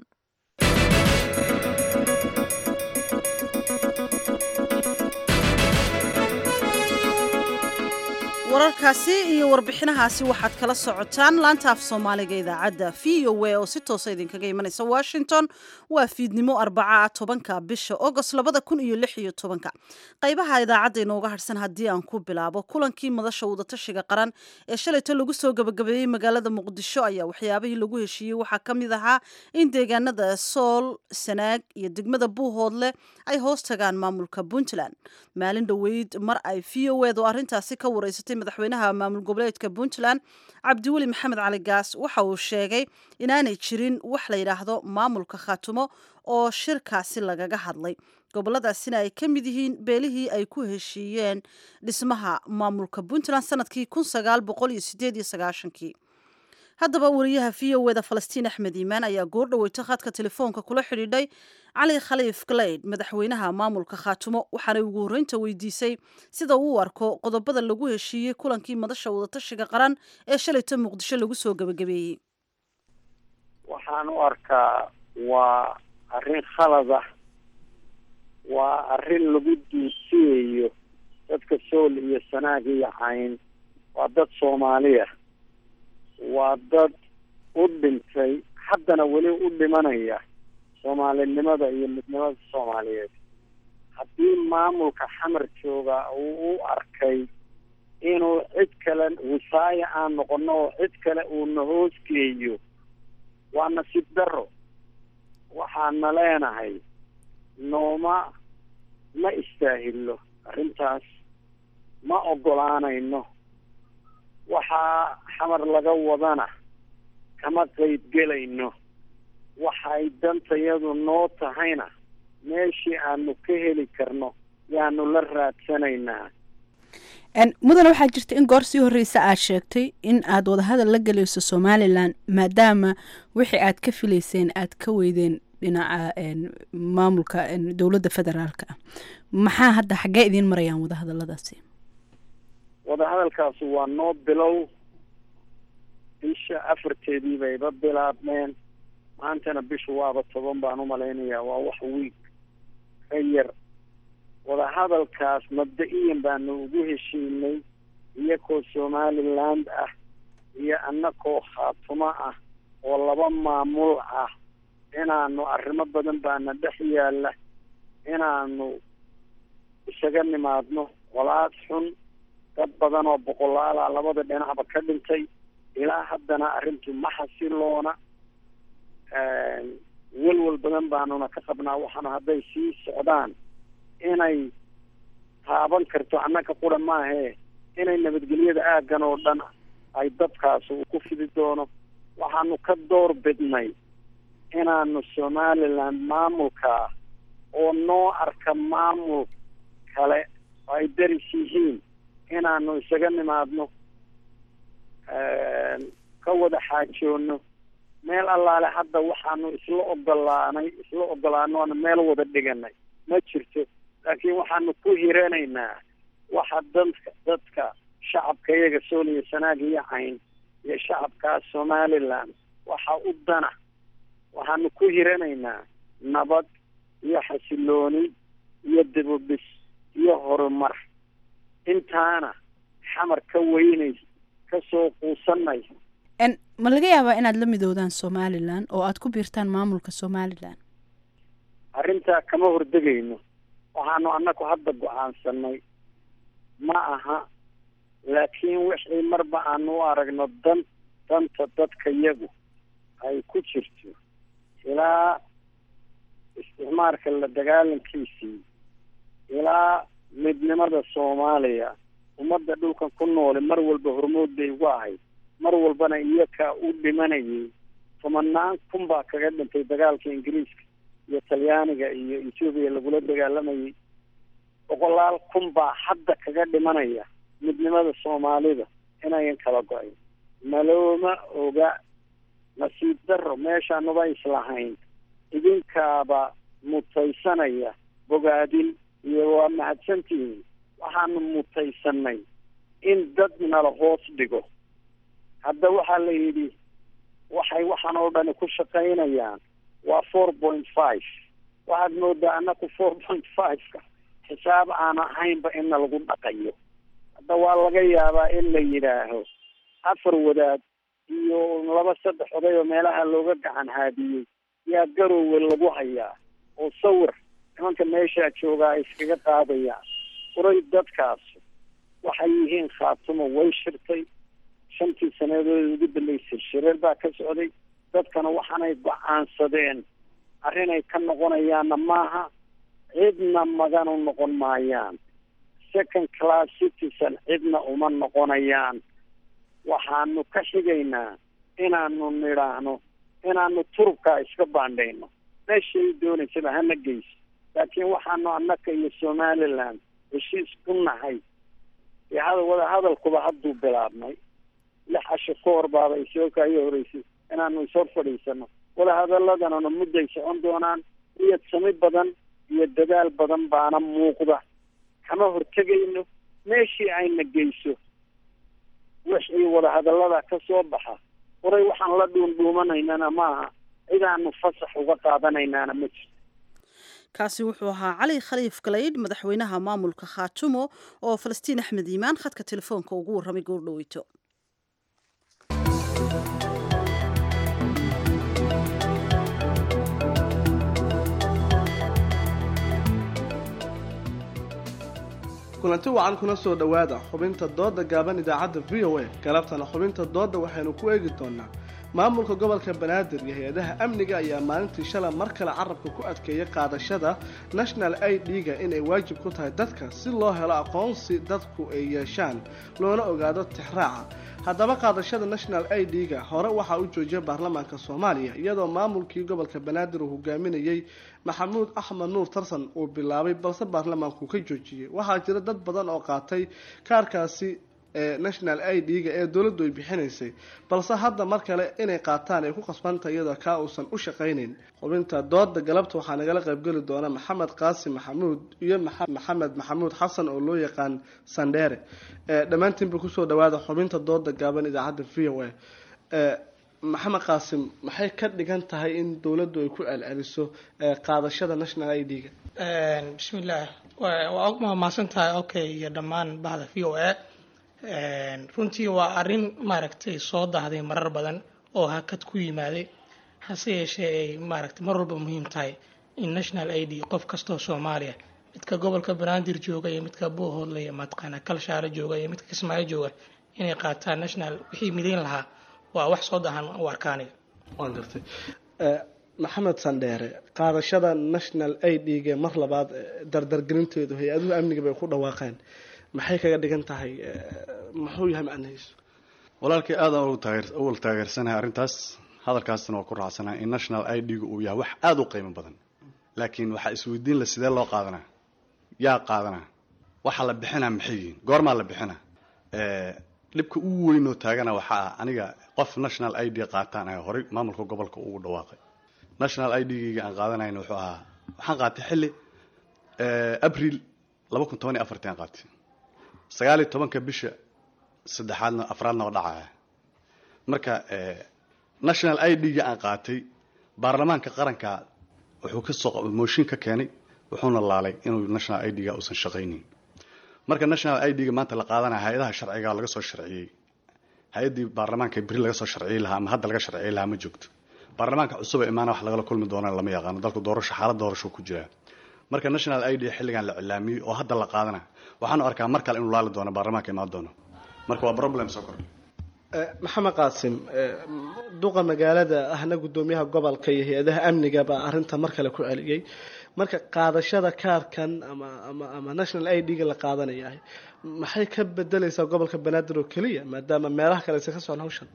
wararkaasi iyo warbixinahaasi waxaad kala socotaan laanta af soomaaliga idaacadda v o a oo si toosa idinkaga imanaysa washington waa fiidnimo arbaca tobanka bisha agost labada kun iyo lix iyo tobanka qaybaha idaacadda inooga harsan haddii aan ku bilaabo kulankii madasha wadatashiga qaran ee shalayto lagu soo gabagabeeyey magaalada muqdisho ayaa waxyaabihii lagu heshiiyey waxaa ka mid ahaa in deegaanada sool sanaag iyo degmada buuhoodle ay hoos tagaan maamulka puntland maalin dhoweyd mar ay v o ed oo arrintaasi ka wareysatay madaxweynaha maamul goboleedka puntland cabdiweli maxamed cali gaas waxa uu sheegay inaanay jirin wax la yidhaahdo maamulka khaatumo oo shirkaasi lagaga hadlay goboladaasina ay ka mid yihiin beelihii ay ku heshiiyeen dhismaha maamulka puntland sanadkii kun sagaal boqol iyo sideed iyo sagaashankii haddaba wariyaha v o eda falastiin axmed iimaan ayaa goor dhaweyta khadka telefoonka kula xidhiidhay cali khaliif galeyd madaxweynaha maamulka khaatumo waxaanay ugu horreynta weydiisay sida uu u arko qodobada lagu heshiiyey kulankii madasha wadatashiga qaran ee shalayta muqdisho lagu soo gebagabeeyey waxaan u arkaa waa arrin khalad ah waa arrin lagu duusiyayo dadka sool iyo sanaag iyo cayn waa dad soomaaliya waa dad u dhintay haddana weli u dhimanaya soomaalinimada iyo midnimada soomaaliyeed haddii maamulka xamar jooga uu u arkay inuu cid kale wisaaya aan noqono oo cid kale uuna hoosgeeyo waa nasiib daro waxaana leenahay nooma ma istaahilo arrintaas ma ogolaanayno waxaa xamar laga wadana kama qayb gelayno waxay dantayadu noo tahayna meeshii aanu ka heli karno yaanu la raadsanaynaa mudane waxaa jirta in goor sii horreysa aad sheegtay in aad wadahadal la gelayso somalilan maadaama wixii aad ka filayseen aad ka weydeen dhinaca maamulka dowladda federaalka ah maxaa hadda xaggee idiin marayaan wadahadaladaasi wadahadalkaasi waa noo bilow bisha afarteedii bayba bilaabmeen maantana bishu waaba toban baan umalaynayaa waa wax wiig ka yar wadahadalkaas mabda-iyan baanu ugu heshiinay iyakoo somaliland ah iyo annakoo khaatumo ah oo laba maamul ah inaanu arrimo badan baana dhex yaalla inaanu isaga nimaadno qolaad xun dad badan oo boqolaala labada dhinacba ka dhintay ilaa haddana arrintu ma xasiloona welwel badan baanuna ka qabnaa waxaana hadday sii socdaan inay taaban karto annaka qura maahee inay nabadgelyada aaggan oo dhan ay dadkaas uu ku fidi doono waxaanu ka door bidnay inaanu somaliland maamulkaa oo noo arka maamul kale oo ay daris yihiin inaanu isaga nimaadno ka wada xaajoono meel allaale hadda waxaanu isla ogolaanay isla ogolaanoona meel wada dhiganay ma jirto laakiin waxaanu ku hiranaynaa waxa dadka dadka shacabka iyaga sool iyo sanaag iyo cayn iyo shacabkaas somaliland waxa u dana waxaanu ku hiranaynaa nabad iyo xasilooni iyo dibubis iyo horumar intaana xamar ka weynay kasoo quusanay ma laga yaabaa inaad la midoodaan somalilan oo aad ku biirtaan maamulka somalilan arrintaa kama hordegayno waxaanu annagu hadda go-aansanay ma aha laakiin wixii marba aanu u aragno dan danta dadka yagu ay ku jirto ilaa isticmaalka la dagaalankiisii ilaa midnimada soomaaliya ummadda dhulkan ku noole mar walba hormood bay ugu ahayd mar walbana iyakaa u dhimanayay tobanaan kun baa kaga dhintay dagaalka ingiriiska iyo talyaaniga iyo etoobiya lagula dagaalamayay boqolaal kun baa hadda kaga dhimanaya midnimada soomaalida inayan kala go-ayn malooma oga nasiib daro meeshaanuba islahayn idinkaaba mutaysanaya bogaadin iyo waa mahadsantihiin waxaanu mutaysanay in dad nala hoos dhigo hadda waxaa la yidhi waxay waxaan oo dhani ku shaqaynayaan waa four point five waxaad moodaa annaku four point five-ka xisaab aan ahaynba inna lagu dhaqayo hadda waa laga yaabaa in la yidhaaho afar wadaad iyo laba saddex oday oo meelaha looga gacan haadiyey yaa garoowe lagu hayaa oo sawir nimanka meeshaa joogaa ay iskaga qaadayaan uray dadkaas waxay yihiin khaatumo way shirtay shantii sanadood ugu dambeysay shireer baa ka socday dadkana waxaanay go-aansadeen arrinay ka noqonayaanna maaha cidna maganu noqon maayaan second class citizen cidna uma noqonayaan waxaanu ka xigaynaa inaanu nidhaahno inaanu turubkaa iska baandhayno meeshay doonaysaba hana geyso laakiin waxaanu annaka iyo somaliland heshiis ku nahay dee hada wada hadalkuba hadduu bilaabnay lix casho ka hor baaba isoo kaayo horeysay inaanu ishor fadhiisano wada hadalladanana mudday socon doonaan niyad sami badan iyo dadaal badan baana muuqda kama hortegayno meeshii ayna geyso wixii wada hadallada ka soo baxa horay waxaan la dhuundhuumanaynana maaha cidaanu fasax uga qaadanaynaana ma jirto kaasi wuxuu ahaa cali khaliif galaydh madaxweynaha maamulka khaatumo oo falastiin axmed iimaan khadka telefoonka ugu warramay goordhoweyto kulanti wacan kuna soo dhowaada xubinta dooda gaaban idaacadda v o a galabtana xubinta dooda waxaynu ku eegi doonaa maamulka gobolka banaadir iyo hay-adaha amniga ayaa maalintii shala mar kale carabka ku adkeeyay qaadashada national i d-ga inay waajib ku tahay dadka si loo helo aqoonsi dadku ay yeeshaan loona ogaado tixraaca haddaba qaadashada national i d-ga hore waxaa u joojiyay baarlamaanka soomaaliya iyadoo maamulkii gobolka banaadir uu hogaaminayey maxamuud axmed nuur tarsan uu bilaabay balse baarlamaanku ka joojiyey waxaa jira dad badan oo qaatay kaarkaasi ee national i d-ga ee dowladdu ay bixinaysay balse hadda mar kale inay qaataan ay ku qasbanta iyadoo kaa uusan u shaqaynayn xubinta dooda galabta waxaa nagala qaybgeli doona maxamed qaasim maxamuud iyo maxamed maxamuud xasan oo loo yaqaan sandheere dhammaantiinba kusoo dhawaada xubinta dooda gaaban idaacadda v o a maxamed qaasim maxay ka dhigan tahay in dowladdu ay ku celceliso qaadashada national i d-ga bismillaah waa mahadsan tahay okay iyo dhammaan bahda v o a runtii waa arrin maaragtay soo dahday marar badan oo hakad ku yimaaday hase yeeshee ay maaragtay mar walba muhiim tahay in national i d qof kastoo soomaaliya midka gobolka banaadir jooga iyo midka buuhoodle iyo mataqaana kalshaare jooga iyo midka kismaayo jooga inay qaataan national wixii midayn lahaa waa wax soo dahan u arkaanaya waan gartay maxamed sandheere qaadashada national i d-ga mar labaad dardargelinteedu hay-aduhu amniga bay ku dhawaaqeen maxay kaga dhigan tahay muxuu yahay macnahiisu walaalkii aadaan uwal taageersanahay arrintaas hadalkaasna waa ku raacsanahay in national i d-gu uu yahay wax aada u qiimo badan laakiin waxaa isweydiin la sidee loo qaadanaa yaa qaadanaa waxaa la bixinaa maxay yihiin goormaa la bixinaa dhibka ugu weynoo taagana waxaa ah aniga qof national i d qaataan ayaa horey maamulka gobolka ugu dhawaaqay national i d-gayga aan qaadanayna wuxuu ahaa waxaan qaatay xilli abril laba kun toban iyo afartii aan qaatay sagaal iyo tobanka bisha saddexaadna afraadna oo dhacaya marka national i d-ga aan qaatay baarlamaanka qaranka wuxuu kasoo mooshin ka keenay wuxuuna laalay inuu national i d-ga uusan shaqaynayn marka national i d-ga maanta la qaadanaya hay-adaha sharciga laga soo sharciyey hay-addii baarlamaanka beri laga soo sharciyey lahaa ama hadda laga sharciyey lahaa ma joogto baarlamaanka cusuba imaana wax lagala kulmi doonana lama yaqaano dalku doorasho xaalad doorasho ku jiraa marka national i d xilligan la cilaamiyey oo hadda la qaadana waxaanu arkaa mar kale inuu laali doono baarlamaanka imaan doono marka waa problem soo kordhay maxamed qaasim duqa magaalada ahna guddoomiyaha gobolka iyo hay-adaha amniga baa arrinta mar kale ku celiyey marka qaadashada kaarkan ama ama ama national i d-ga la qaadanayahay maxay ka bedeleysaa gobolka banaadir oo keliya maadaama meelaha kale aysan ka socon hawshan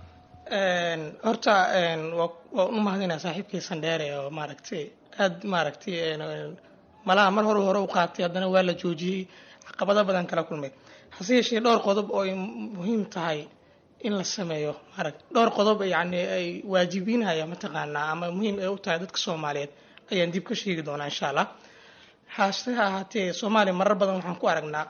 horta waa u mahadinaa saaxiibkii sandheere oo maaragtay aada maaragtay malaha mar hore hore u qaatay haddana waa la joojiyey caqabado badan kala kulmay hase yeeshee dhowr qodob oo ay muhiim tahay in la sameeyo maarag dhowr qodob yacni ay waajibinaya mataqaanaa ama muhiim ay u tahay dadka soomaaliyeed ayaan dib ka sheegi doonaa insha allah hase ahaatee soomaaliya marar badan waxaan ku aragnaa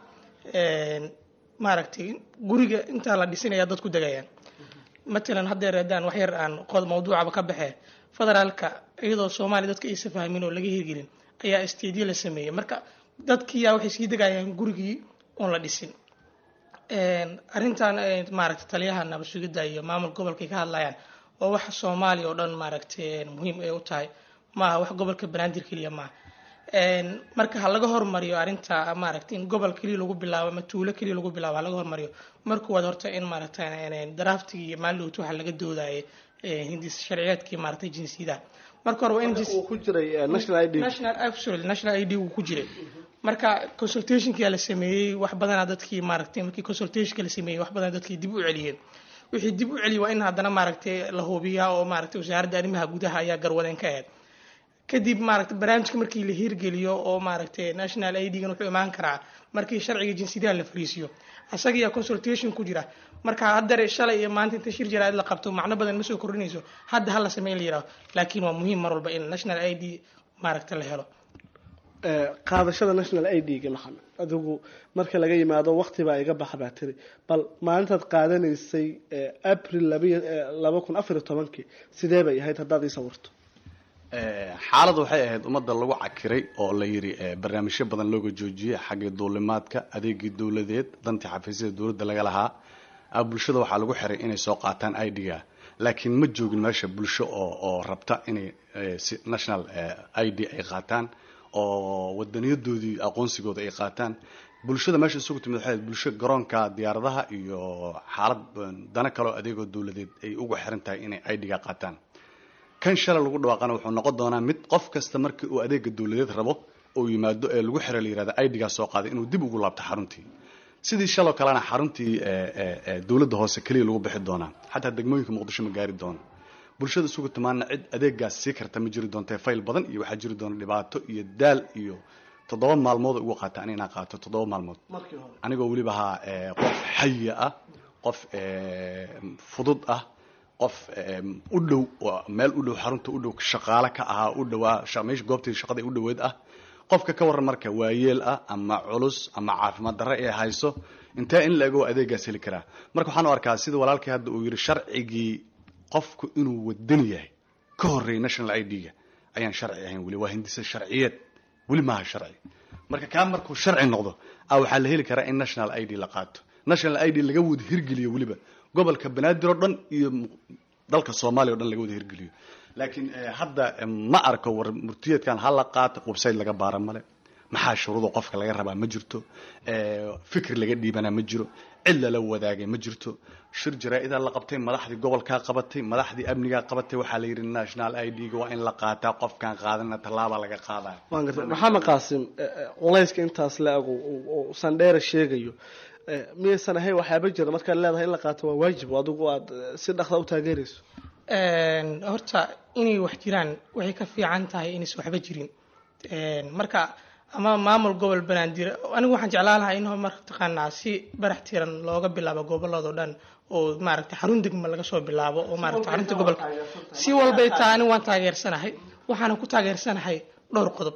maaragtay guriga intaa la dhisinaya dad ku degayaan matalan haddeer haddaan wax yar aan qod mawduucaba ka baxee federaalka iyadoo soomaaliya dadka aysa fahmin oo laga hirgelin ayaa stadiyo la sameeyey marka dadkiiyaa waxay sii degayaan gurigii oon la dhisin arrintan maaragtay taliyaha nabad sugidda iyo maamul gobolkay ka hadlayaan waa waxa soomaaliya oo dhan maaragtay muhiim ay u tahay maaha wax gobolka banaadir keliya maaha marka ha laga hormariyo arrinta maaragtay in gobol keliya lagu bilaabo ama tuulo keliya lagu bilaabo ha laga hormariyo marka waad horta in maaragtay draftigii iyo maalidowt waxa laga doodayay hindis sharciyeedkii maaragtay jinsiyadaha marka hore waa in ku jiray national id national absolutely national id uu ku jiray marka consultationkia la sameeyey wax badanaa dadkii maaragtay markii consultationka la sameeyey wax badanaa dadkii dib u celiyeen wixii dib u celiyey waa in haddana maaragtay la hubiyaa oo maaragtay wasaaradda arrimaha gudaha ayaa garwadeen ka ahayd kadib maaragtay barnaamijka markii la hirgeliyo oo maaragtay national idgan wuxuu imaan karaa markii sharciga jinsiyadaha la fariisiyo asagiyaa consultation ku jira marka haddare shalay iyo maanta inta shir jaraa'id la qabto macno badan ma soo kordhinayso hadda hala sameyn la yidhaho laakiin waa muhiim mar walba in national id maaragta la helo qaadashada national idga maxamed adigu marka laga yimaado waqti baa iga baxa baa tiri bal maalintaad qaadanaysay april laba kun afar iyo tobankii sidee bay ahayd haddaad ii sawirto xaaladdu waxay ahayd ummadda lagu cakiray oo la yidhi barnaamijyo badan looga joojiyey xaggii duulimaadka adeegii dowladeed dantii xafiisyada dowladda laga lahaa bulshada waxaa lagu xiray inay soo qaataan idga laakiin ma joogin meesha bulsho oo oo rabta inay national id ay qaataan oo wadaniyadoodii aqoonsigooda ay qaataan bulshada meesha isugu timid waxay bulsho garoonka diyaaradaha iyo xaalad dana kaleo adeegoo dowladeed ay ugu xiran tahay inay idga qaataan kan shalay lagu dhawaaqana wuxuu noqon doonaa mid qof kasta markii uu adeega dowladeed rabo oo yimaado ee lagu xiro la yihahda idgaa soo qaaday inuu dib ugu laabto xaruntii sidii shaloo kalena xaruntii dowladda hoose keliya lagu bixi doonaa xataa degmooyinka muqdisho ma gaari doono bulshada isugu timaana cid adeegaas sii karta ma jiri doonta fayl badan iyo waxaa jiri doona dhibaato iyo daal iyo toddoba maalmood ugu qaataan inaan qaato toddoba maalmood anigoo weliba ahaa qof xaya ah qof fudud ah qof u dhow meel u dhow xarunta u dhow shaqaale ka ahaa u dhowaa meesha goobtii shaqada u dhoweed ah qofka ka waran marka waayeel ah ama culus ama caafimaad darre ee hayso intee in la ego adeegaas heli karaa marka waxaan u arkaa sida walaalkii hadda uu yidhi sharcigii qofku inuu wadan yahay ka horreeyay national idga ayaan sharci ahayn weli waa hindisa sharciyeed weli maaha sharci marka kaa markuu sharci noqdo a waxaa la heli karaa in national id la qaato national id laga wada hirgeliyo weliba gobolka banaadir oo dhan iyo dalka soomaaliya o dhan laga wada hirgeliyo laakiin hadda ma arko war murtiyeedkan ha la qaato website laga baara male maxaa shuruuda qofka laga rabaa ma jirto fikir laga dhiibanaa ma jiro cid lala wadaagay ma jirto shir jaraa-idaa la qabtay madaxdii gobolkaa qabatay madaxdii amnigaa qabatay waxaa la yidhi national idga waa in la qaataa qofkaan qaadana tallaaba laga qaadaya waan gartay maxamed qaasim culayska intaas la ego oo sandheera sheegayo miyaysan ahayn waxyaaba jira markaad leedahay in la qaato waa waajib adigu aad si dhaqda u taageerayso horta inay wax jiraan waxay ka fiican tahay inaysan waxba jirin marka ama maamul gobol banaadir anigu waxaan jeclaan lahaa in mataqaanaa si barax tiran looga bilaabo goboladoo dhan oo maaragtay xarun degma laga soo bilaabo oo maaragtay xarunta gobolka si walbay taa anigu waan taageersanahay waxaana ku taageersanahay dhowr qodob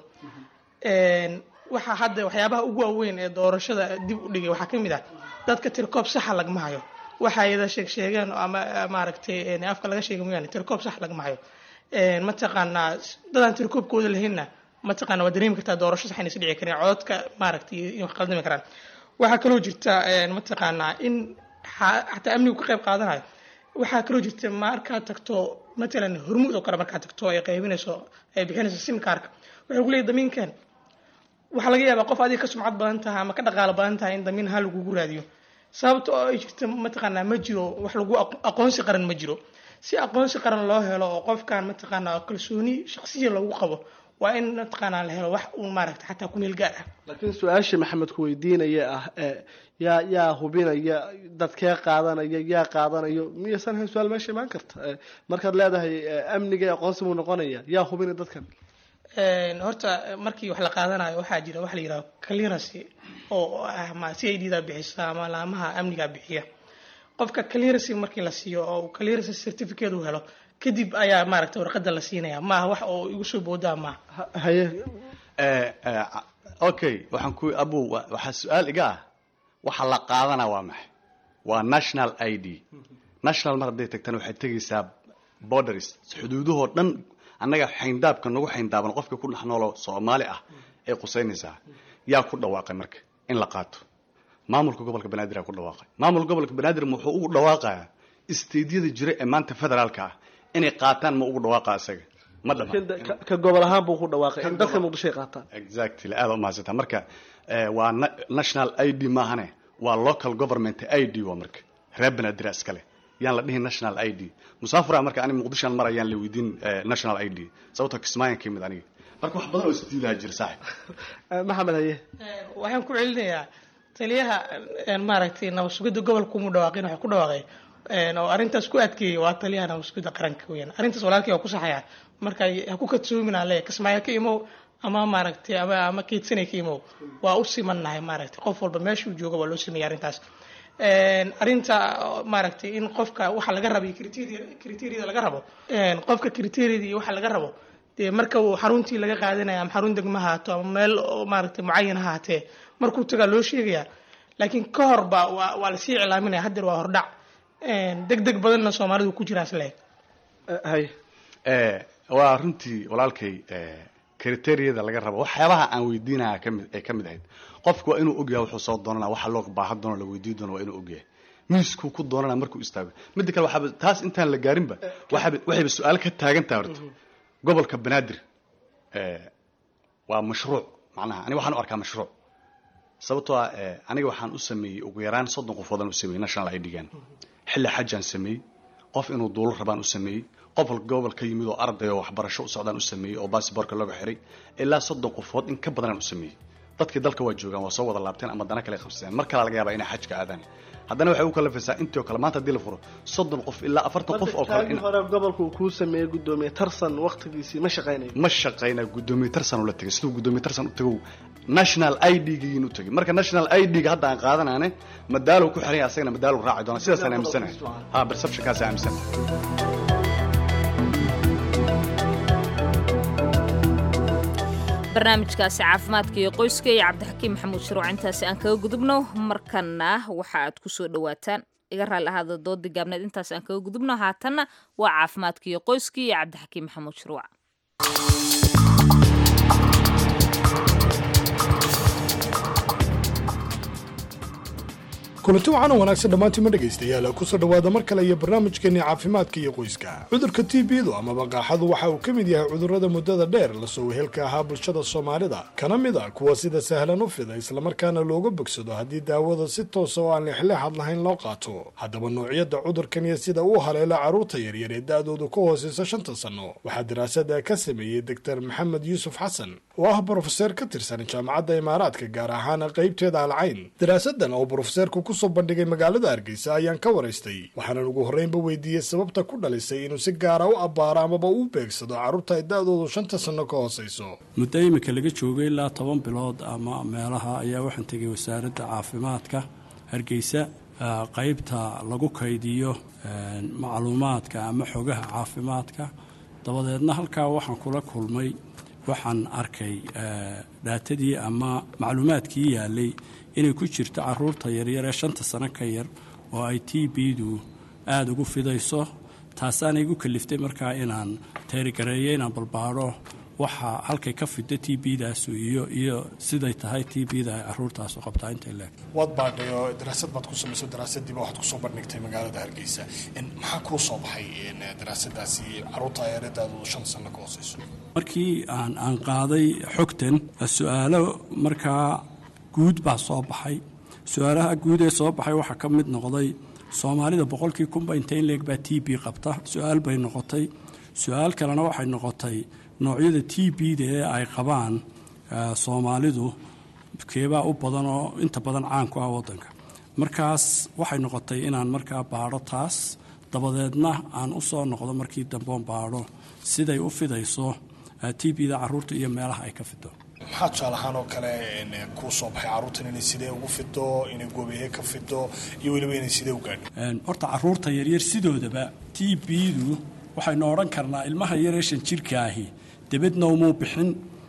waxaa hadda waxyaabaha ugu waaweyn ee doorashada dib u dhigay waxaa ka mid ah dadka tirkoob saxa lagma hayo waxa ayada sheeg sheegeen ama maaragtay afka laga sheega mooyaane tirkoob sax lagma hayo mataqaanaa dadaan tirkoobkooda lahaynna mataqaana waa dareemi kartaa doorasho sax inaysa dhici karin cododka maaragtay in wax qaldami karaan waxaa kaloo jirta mataqaanaa in xataa amnigu ka qayb qaadanayo waxaa kaloo jirta markaad tagto matalan hormuud oo kale markaad tagto ay qaybinayso ay bixinayso simkaarka waxay ku leeyahy damiinkan waxaa laga yaabaa qof adiga ka sumcad badan tahay ama ka dhaqaalo badan tahay in damiin ha lagugu raadiyo sababta oo ay jirta mataqaanaa ma jiro wax lagu aqoonsi qaran ma jiro si aqoonsi qaran loo helo oo qofkan mataqaanaa kalsooni shaqsiya lagu qabo waa in mataqaanaa la helo wax uun maaragta xataa ku meel gaar ah laakiin su-aashii maxamed ku weydiinaya ah yaa yaa hubinaya dadkee qaadanaya yaa qaadanayo miyaysan hayn su-aal meesha imaan karta markaad leedahay amniga aqoonsi buu noqonaya yaa hubinaya dadkan horta markii wax la qaadanayo waxaa jira waxa la yidhaha clearance oo ah ma c i d da bixisa ama laamaha amniga bixiya qofka clearance markii la siiyo oo clearance certificate uu helo kadib ayaa maaragta warqada la siinaya maaha wax oo igu soo boodaa maaha haye okay waxaan ku abu waxaa su-aal iga ah waxa la qaadana waa maxay waa national i d national mar hadday tagtana waxay tegaysaa borders xuduudahoo dhan annaga xayndaabka nagu xayndaaban qofka ku dhex noolo soomaali ah ay qusaynaysaa yaa ku dhawaaqay marka in la qaato maamulka gobolka banaadir aa ku dhawaaqay maamulka gobolka banaadir muxuu ugu dhawaaqayaa isteedyada jira ee maanta federaalka ah inay qaataan ma ugu dhawaaqa isaga ma dhama ka gobol ahaan buu ku dhawaaqay in dadka muqdisho ay qaataan exactly aada umahadsantaa marka waa national i d maahane waa local government i d waa marka reer banaadir iskale yaan la dhihin national i d musaafura marka ani muqdishoan mar ayaan la weydiin national i d sababtoo kismaayan ka yimid aniga marka wax badan oo isdiilaha jira saaxib maxamed haye waxaan ku celinayaa taliyaha maaragtay nabadsugidda gobolka umu dhawaaqin waxay ku dhawaaqay oo arrintaas ku adkeeyey waa taliyaha nabadsugidda qaranka weyaan arrintaas walaalkii waa ku saxaya marka ha ku kadsoominaa leeya kismaayo ka imow ama maaragtay ama ama keedsanay ka imow waa u simannahay maaragtay qof walba meeshuu jooga waa loo sameeyay arrintaas arrinta maaragtay in qofka waxa laga rabo iyo criteria criteria laga rabo qofka criteria iyo waxa laga rabo dee marka uu xaruntii laga qaadanaya ama xarun degma haato ama meel maaragtay mucayan ha haatee markuu tagaa loo sheegayaa laakiin ka hor ba waa waa lasii iclaaminaya haddeer waa hordhac deg deg badanna soomaalidu ku jiraas leeg hay waa runtii walaalkay kriteriyada laga rabo waxyaabaha aan weydiinaya kamid ay kamid ahayd qofku waa inuu ogyahay wuxuu soo doonana waxa loo baahan doono la weydiin doono waa inuu ogyahay miiskuu ku doonana markuu istaago midda kale waxaaba taas intaan la gaarinba waxaaba waxayba su-aal ka taagan tahay horta gobolka banaadir waa mashruuc macnaha aniga waxaan u arkaa mashruuc sababtoo ah aniga waxaan u sameeyey ugu yaraan soddon qofoodaan u sameeyey national i d-gan xilli xajaan sameeyey qof inuu duulo rabaan u sameeyey qof gobol ka yimid oo arday oo waxbarasho u socdaan u sameeyey oo baasiboorka looga xiray ilaa soddon qofood in ka badanaan u sameeyey dadkii dalka waa joogaan waa soo wada laabteen ama dana kale qabsadeen mar kalaa laga yaabaa inay xajka aadaan haddana waxay u kalafaysaa intii oo kale maanta haddii la furo soddon qof ilaa afartan qof oo kale hore gobolka uu kuu sameeyey gudoomiye tarsan waqtigiisii ma shaqaynayo ma shaqayna gudoomiye tarsan ula tegay siduu gudoomiye tarsan u tagow national i d giin u tegay marka national i d ga hadda aan qaadanaane madaalow ku xiran yahay asagana madaalow raaci doona sidaasaan aaminsanahay ha perceptionkaasaan aaminsanahay barnaamijkaasi caafimaadka iyo qoyska iyo cabdixakiim maxamuud shuruuc intaasi aan kaga gudubno markana waxa aad ku soo dhowaataan iga raali ahaada doodii gaabneed intaas aan kaga gudubno haatanna waa caafimaadka iyo qoyska iyo cabdixakiim maxamuud shuruuc kulanti waxaan u wanaagsan dhammaantiima dhegaystayaal kusoo dhowaada mar kale iyo barnaamijkeenii caafimaadka iyo qoyska cudurka t b-du amaba qaaxadu waxa uu ka mid yahay cudurrada muddada dheer lasoo wehelka ahaa bulshada soomaalida kana mid a kuwa sida sahlan u fida islamarkaana looga bogsado haddii daawada si toosa oo aan leexleexad lahayn loo qaato haddaba noocyada cudurkan iyo sida uu haleelo carruurta yaryar ee da-doodu ka hooseysa shanta sanno waxaa daraasada ka sameeyey doctor maxamed yuusuf xasan oo ah brofeseer ka tirsan jaamacadda imaaraadka gaar ahaan qeybteeda alcayn daraasadan oo brofeseerku kusoo bandhigay magaalada hargeysa ayaan ka waraystay waxaanan ugu horreynba weydiiyey sababta ku dhalisay inuu si gaara u abbaaro amaba u beegsado carruurta ay da-doodu shanta sanno ka hooseyso muddo iminka laga joogay ilaa toban bilood ama meelaha ayaa waxaan tegay wasaaradda caafimaadka hargeysa qeybta lagu kaydiyo macluumaadka ama xogaha caafimaadka dabadeedna halkaa waxaan kula kulmay waxaan arkay dhaatadii ama macluumaadkii yaalay inay ku jirto caruurta yaryar ee shanta sano ka yar oo ay t b-du aada ugu fidayso taasaana igu kaliftay markaa inaan teerigareeyo inaan balbaadho waxa halkay ka fidda t b-daasu iyo iyo siday tahay t b-da ay caruurtaasu qabtaa intay leeg waad baadhay oo daraasad baad ku samayso daraasadiiba waxaad kusoo bandhigtay magaalada hargeysa maxaa kuu soo baxay daraasadaasi caruurta yareedaadoodu shan sano ka hooseyso markii aan aan qaaday xogtan su-aalo markaa guud baa soo baxay su-aalaha guud ee soo baxay waxaa ka mid noqday soomaalida boqolkii kunba intay in leeg baa t b qabta su-aal bay noqotay su-aal kalena waxay noqotay noocyada t b-da ee ay qabaan soomaalidu keebaa u badan oo inta badan caan ku ah waddanka markaas waxay noqotay inaan markaa baadho taas dabadeedna aan u soo noqdo markii damboon baadho siday u fidayso t b-da caruurta iyo meelaha ay ka fido maxaa tusaale ahaan oo kale kuu soo baxay carruurtan inay sidee ugu fido inay goobeeye ka fido iyo weliba inay sidee u gaadho horta caruurta yaryar sidoodaba t b-du waxaynu odhan karnaa ilmaha yaree shan jirka ahi debedna umuu bixin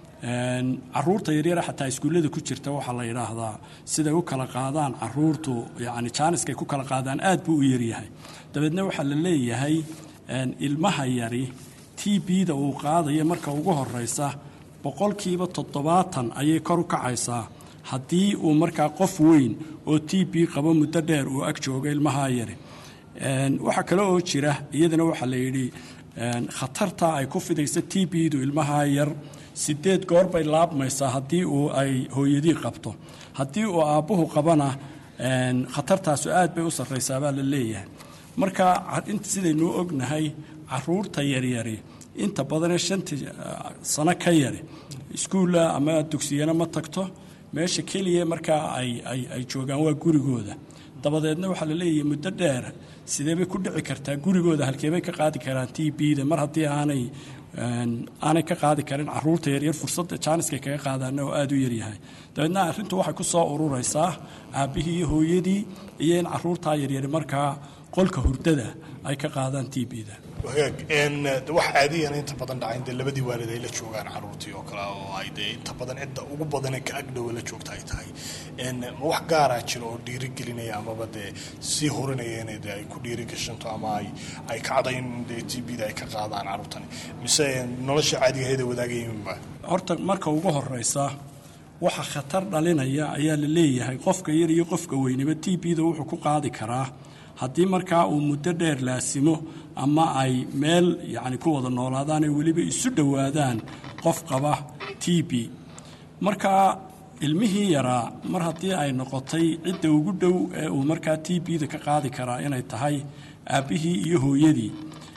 caruurta yaryare xataa iskuullada ku jirta waxaa la yidhaahdaa siday u kala qaadaan caruurtu yacni jaaniskay ku kala qaadaan aad buu u yaryahay dabeedna waxaa la leeyahay ilmaha yari t b-da uu qaadaya marka ugu horeysa boqolkiiba toddobaatan ayay kor u kacaysaa haddii uu markaa qof weyn oo t b qabo muddo dheer uu ag joogo ilmahaa yari waxaa kale oo jira iyadana waxaa la yidhi khatarta ay ku fidaysa t b-du ilmahaa yar sideed goor bay laabmaysaa haddii uu ay hooyadii qabto haddii uu aabbuhu qabana khatartaasu aad bay u sarraysaa baa la leeyahay marka sidaynuu ognahay caruurta yaryari inta badanee shantii sano ka yari iskuulla ama dugsiyana ma tagto meesha keliya markaa ay joogaan waa gurigooda dabadeedna waxaa la leeyahay muddo dheer sidee bay ku dhici kartaa gurigooda halkeebay ka qaadi karaan t b-da mar haddii aanay aanay ka qaadi karin caruurta yaryar fursadda jaaniska kaga qaadaana oo aada u yaryahay dabeedna arrintu waxay ku soo ururaysaa aabbihii iyo hooyadii iyo in caruurtaa yaryari markaa qolka hurdada ay ka qaadaan t b-da wagaag wax caadiyana inta badan dhacayn dee labadii waalid ay la joogaan caruurtii oo kale oo ay dee inta badan cidda ugu badane ka agdhowa la joogta ay tahay ma wax gaaraa jiro oo dhiirigelinaya amaba dee sii horinaya inay dee ay ku dhiirigashanto ama ay ay kacdo in dee t b-da ay ka qaadaan caruurtani mise nolosha caadiga heeda wadaagayiminba horta marka ugu horeysa waxa khatar dhalinaya ayaa la leeyahay qofka yar iyo qofka weynaba t b-da wuxuu ku qaadi karaa haddii markaa uu muddo dheer laasimo ama ay meel yacni ku wada noolaadaan ay weliba isu dhowaadaan qof qaba t b markaa ilmihii yaraa mar haddii ay noqotay cidda ugu dhow ee uu markaa t b-da ka qaadi karaa inay tahay aabbihii iyo hooyadii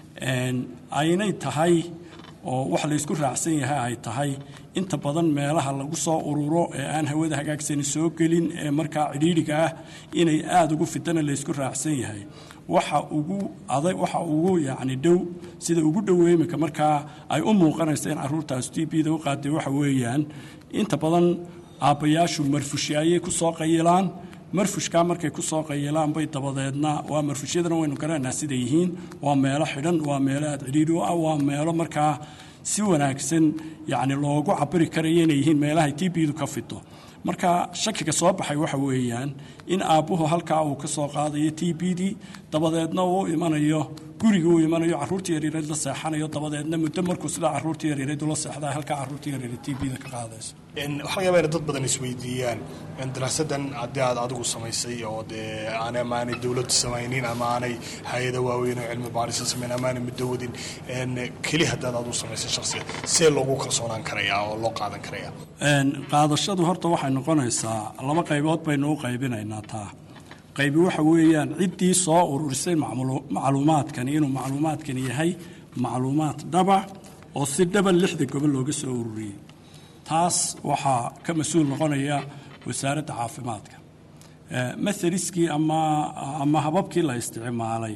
aynay tahay oo wax laysku raacsan yahay ay tahay inta badan meelaha lagu soo ururo ee aan hawada hagaagsani soo gelin ee markaa cidhiidhiga ah inay aada ugu fidana laysku raacsan yahay waxa ugu adag waxa ugu yacni dhow sida ugu dhow imika markaa ay u muuqanaysa in caruurtaas t b-da u qaaday waxa weeyaan inta badan aabbayaashu marfushi ayay ku soo qayilaan marfushkaa markay ku soo qayilaan bay dabadeedna waa marfushyadana waynu garanaynaa siday yihiin waa meelo xidhan waa meelo aada cidhiidhi u ah waa meelo markaa si wanaagsan yacni loogu cabiri karayo inay yihiin meelahay t b-du ka fito marka shakiga soo baxay waxa weeyaan in aabbuhu halkaa uu ka soo qaadayo t b-dii dabadeedna uu imanayo guriga uu imanayo caruurta yaryareed la seexanayo dabadeedna muddo markuu sidaa caruurta yaryareed ula seexdaa halkaa caruurta yaryareed t b-da ka qaadayso waxaa laga yaabaa in dad badan isweydiiyaan daraasadan haddii aad adigu samaysay oo dee aanay ama aanay dowladdu samaynin ama aanay hay-ada waaweyn oo cilmi baarisa samayn ama aanay muddo wadin keli haddaad adigu samaysay shaksiga see loogu kalsoonaan karayaa oo loo qaadan karayaa qaadashadu horta waxay noqonaysaa laba qaybood baynu u qaybinaynaa taa qaybi waxa weeyaan ciddii soo ururisay macluumaadkani inuu macluumaadkani yahay macluumaad dhaba oo si dhaba lixda gobol looga soo ururiyey taas waxaa ka mas-uul noqonaya wasaaradda caafimaadka mathaliskii ama ama hababkii la isticmaalay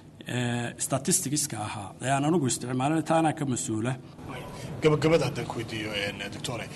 statisticska ahaa ee aan anigu isticmaalin taanaa ka mas-uula gabagabada haddaan ku weydiiyo doctore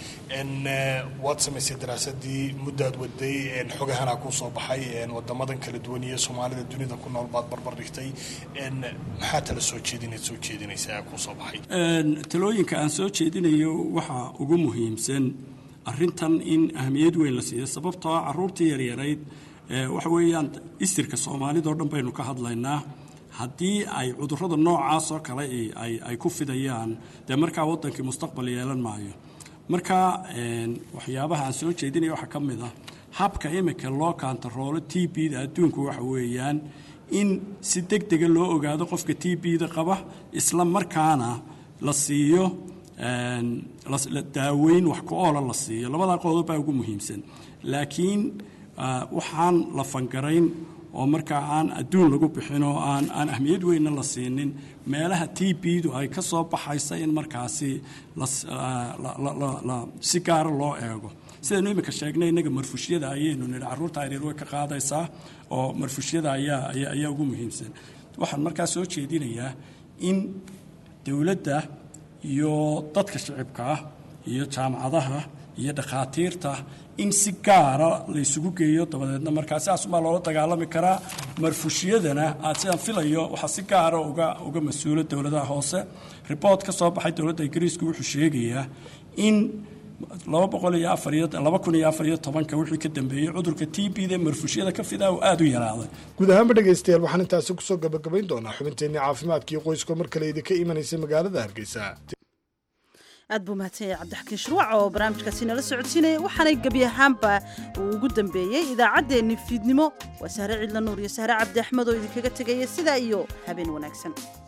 waad samaysay daraasadii muddaad waday xogahana kuu soo baxay wadamadan kala duwan iyo soomaalida dunida ku nool baad barbar dhigtay maxaa tala soo jeedinayd soo jeedinaysaa kuu soo baxay talooyinka aan soo jeedinayo waxaa ugu muhiimsan arintan in ahmiyad weyn la siiyo sababtoo ah caruurtii yaryarayd waxa weeyaan istirka soomaalidao dhan baynu ka hadlaynaa haddii ay cudurrada noocaas oo kale ay ku fidayaan dee markaa waddankii mustaqbal yeelan maayo marka waxyaabaha aan soo jeedinaya waxaa ka mid ah habka imika loo kaantaroolo t b-da adduunku waxa weeyaan in si deg dega loo ogaado qofka t b-da qaba isla markaana la siiyo daaweyn wax ku oola la siiyo labadaa qodob baa ugu muhiimsan laakiin waxaan la fangarayn oo markaa aan adduun lagu bixin oo aan aan ahmiyad weynna la siinin meelaha t b-du ay ka soo baxaysa in markaasi si gaara loo eego sidaynu imika sheegnay innaga marfushyada ayaynu nidhi carruurta yaryar way ka qaadaysaa oo marfushyada ayaa ayaa ugu muhiimsan waxaan markaa soo jeedinayaa in dowladda iyo dadka shicibka ah iyo jaamacadaha iyo dhakhaatiirta in si gaara la isugu geeyo dabadeedna markaa sidaasumaa loola dagaalami karaa marfushyadana aad sidaan filayo waxaa si gaara uga uga mas-uula dowladaha hoose ribort ka soo baxay dowladda ingiriisku wuxuu sheegayaa in laba boqol iyo afar iyo laba kun iyo afar iyo tobanka wixii ka dambeeyey cudurka t b da marfushyada ka fidaa uu aada u yaraaday guud ahaanba dhegaystayaal waxaan intaasi kusoo gabagabayn doonaa xubinteenii caafimaadkii qoyska mar kale idinka imanaysa magaalada hargeysa aad buu mahadsan yahay cabdixakiin shirwac oo barnaamijkaasi nala socodsiinaya waxaanay gebi ahaanba uu ugu dambeeyey idaacaddeenni fiidnimo waa sahre cidla nuur iyo sahre cabdi axmed oo idinkaga tegaya sidaa iyo habeen wanaagsan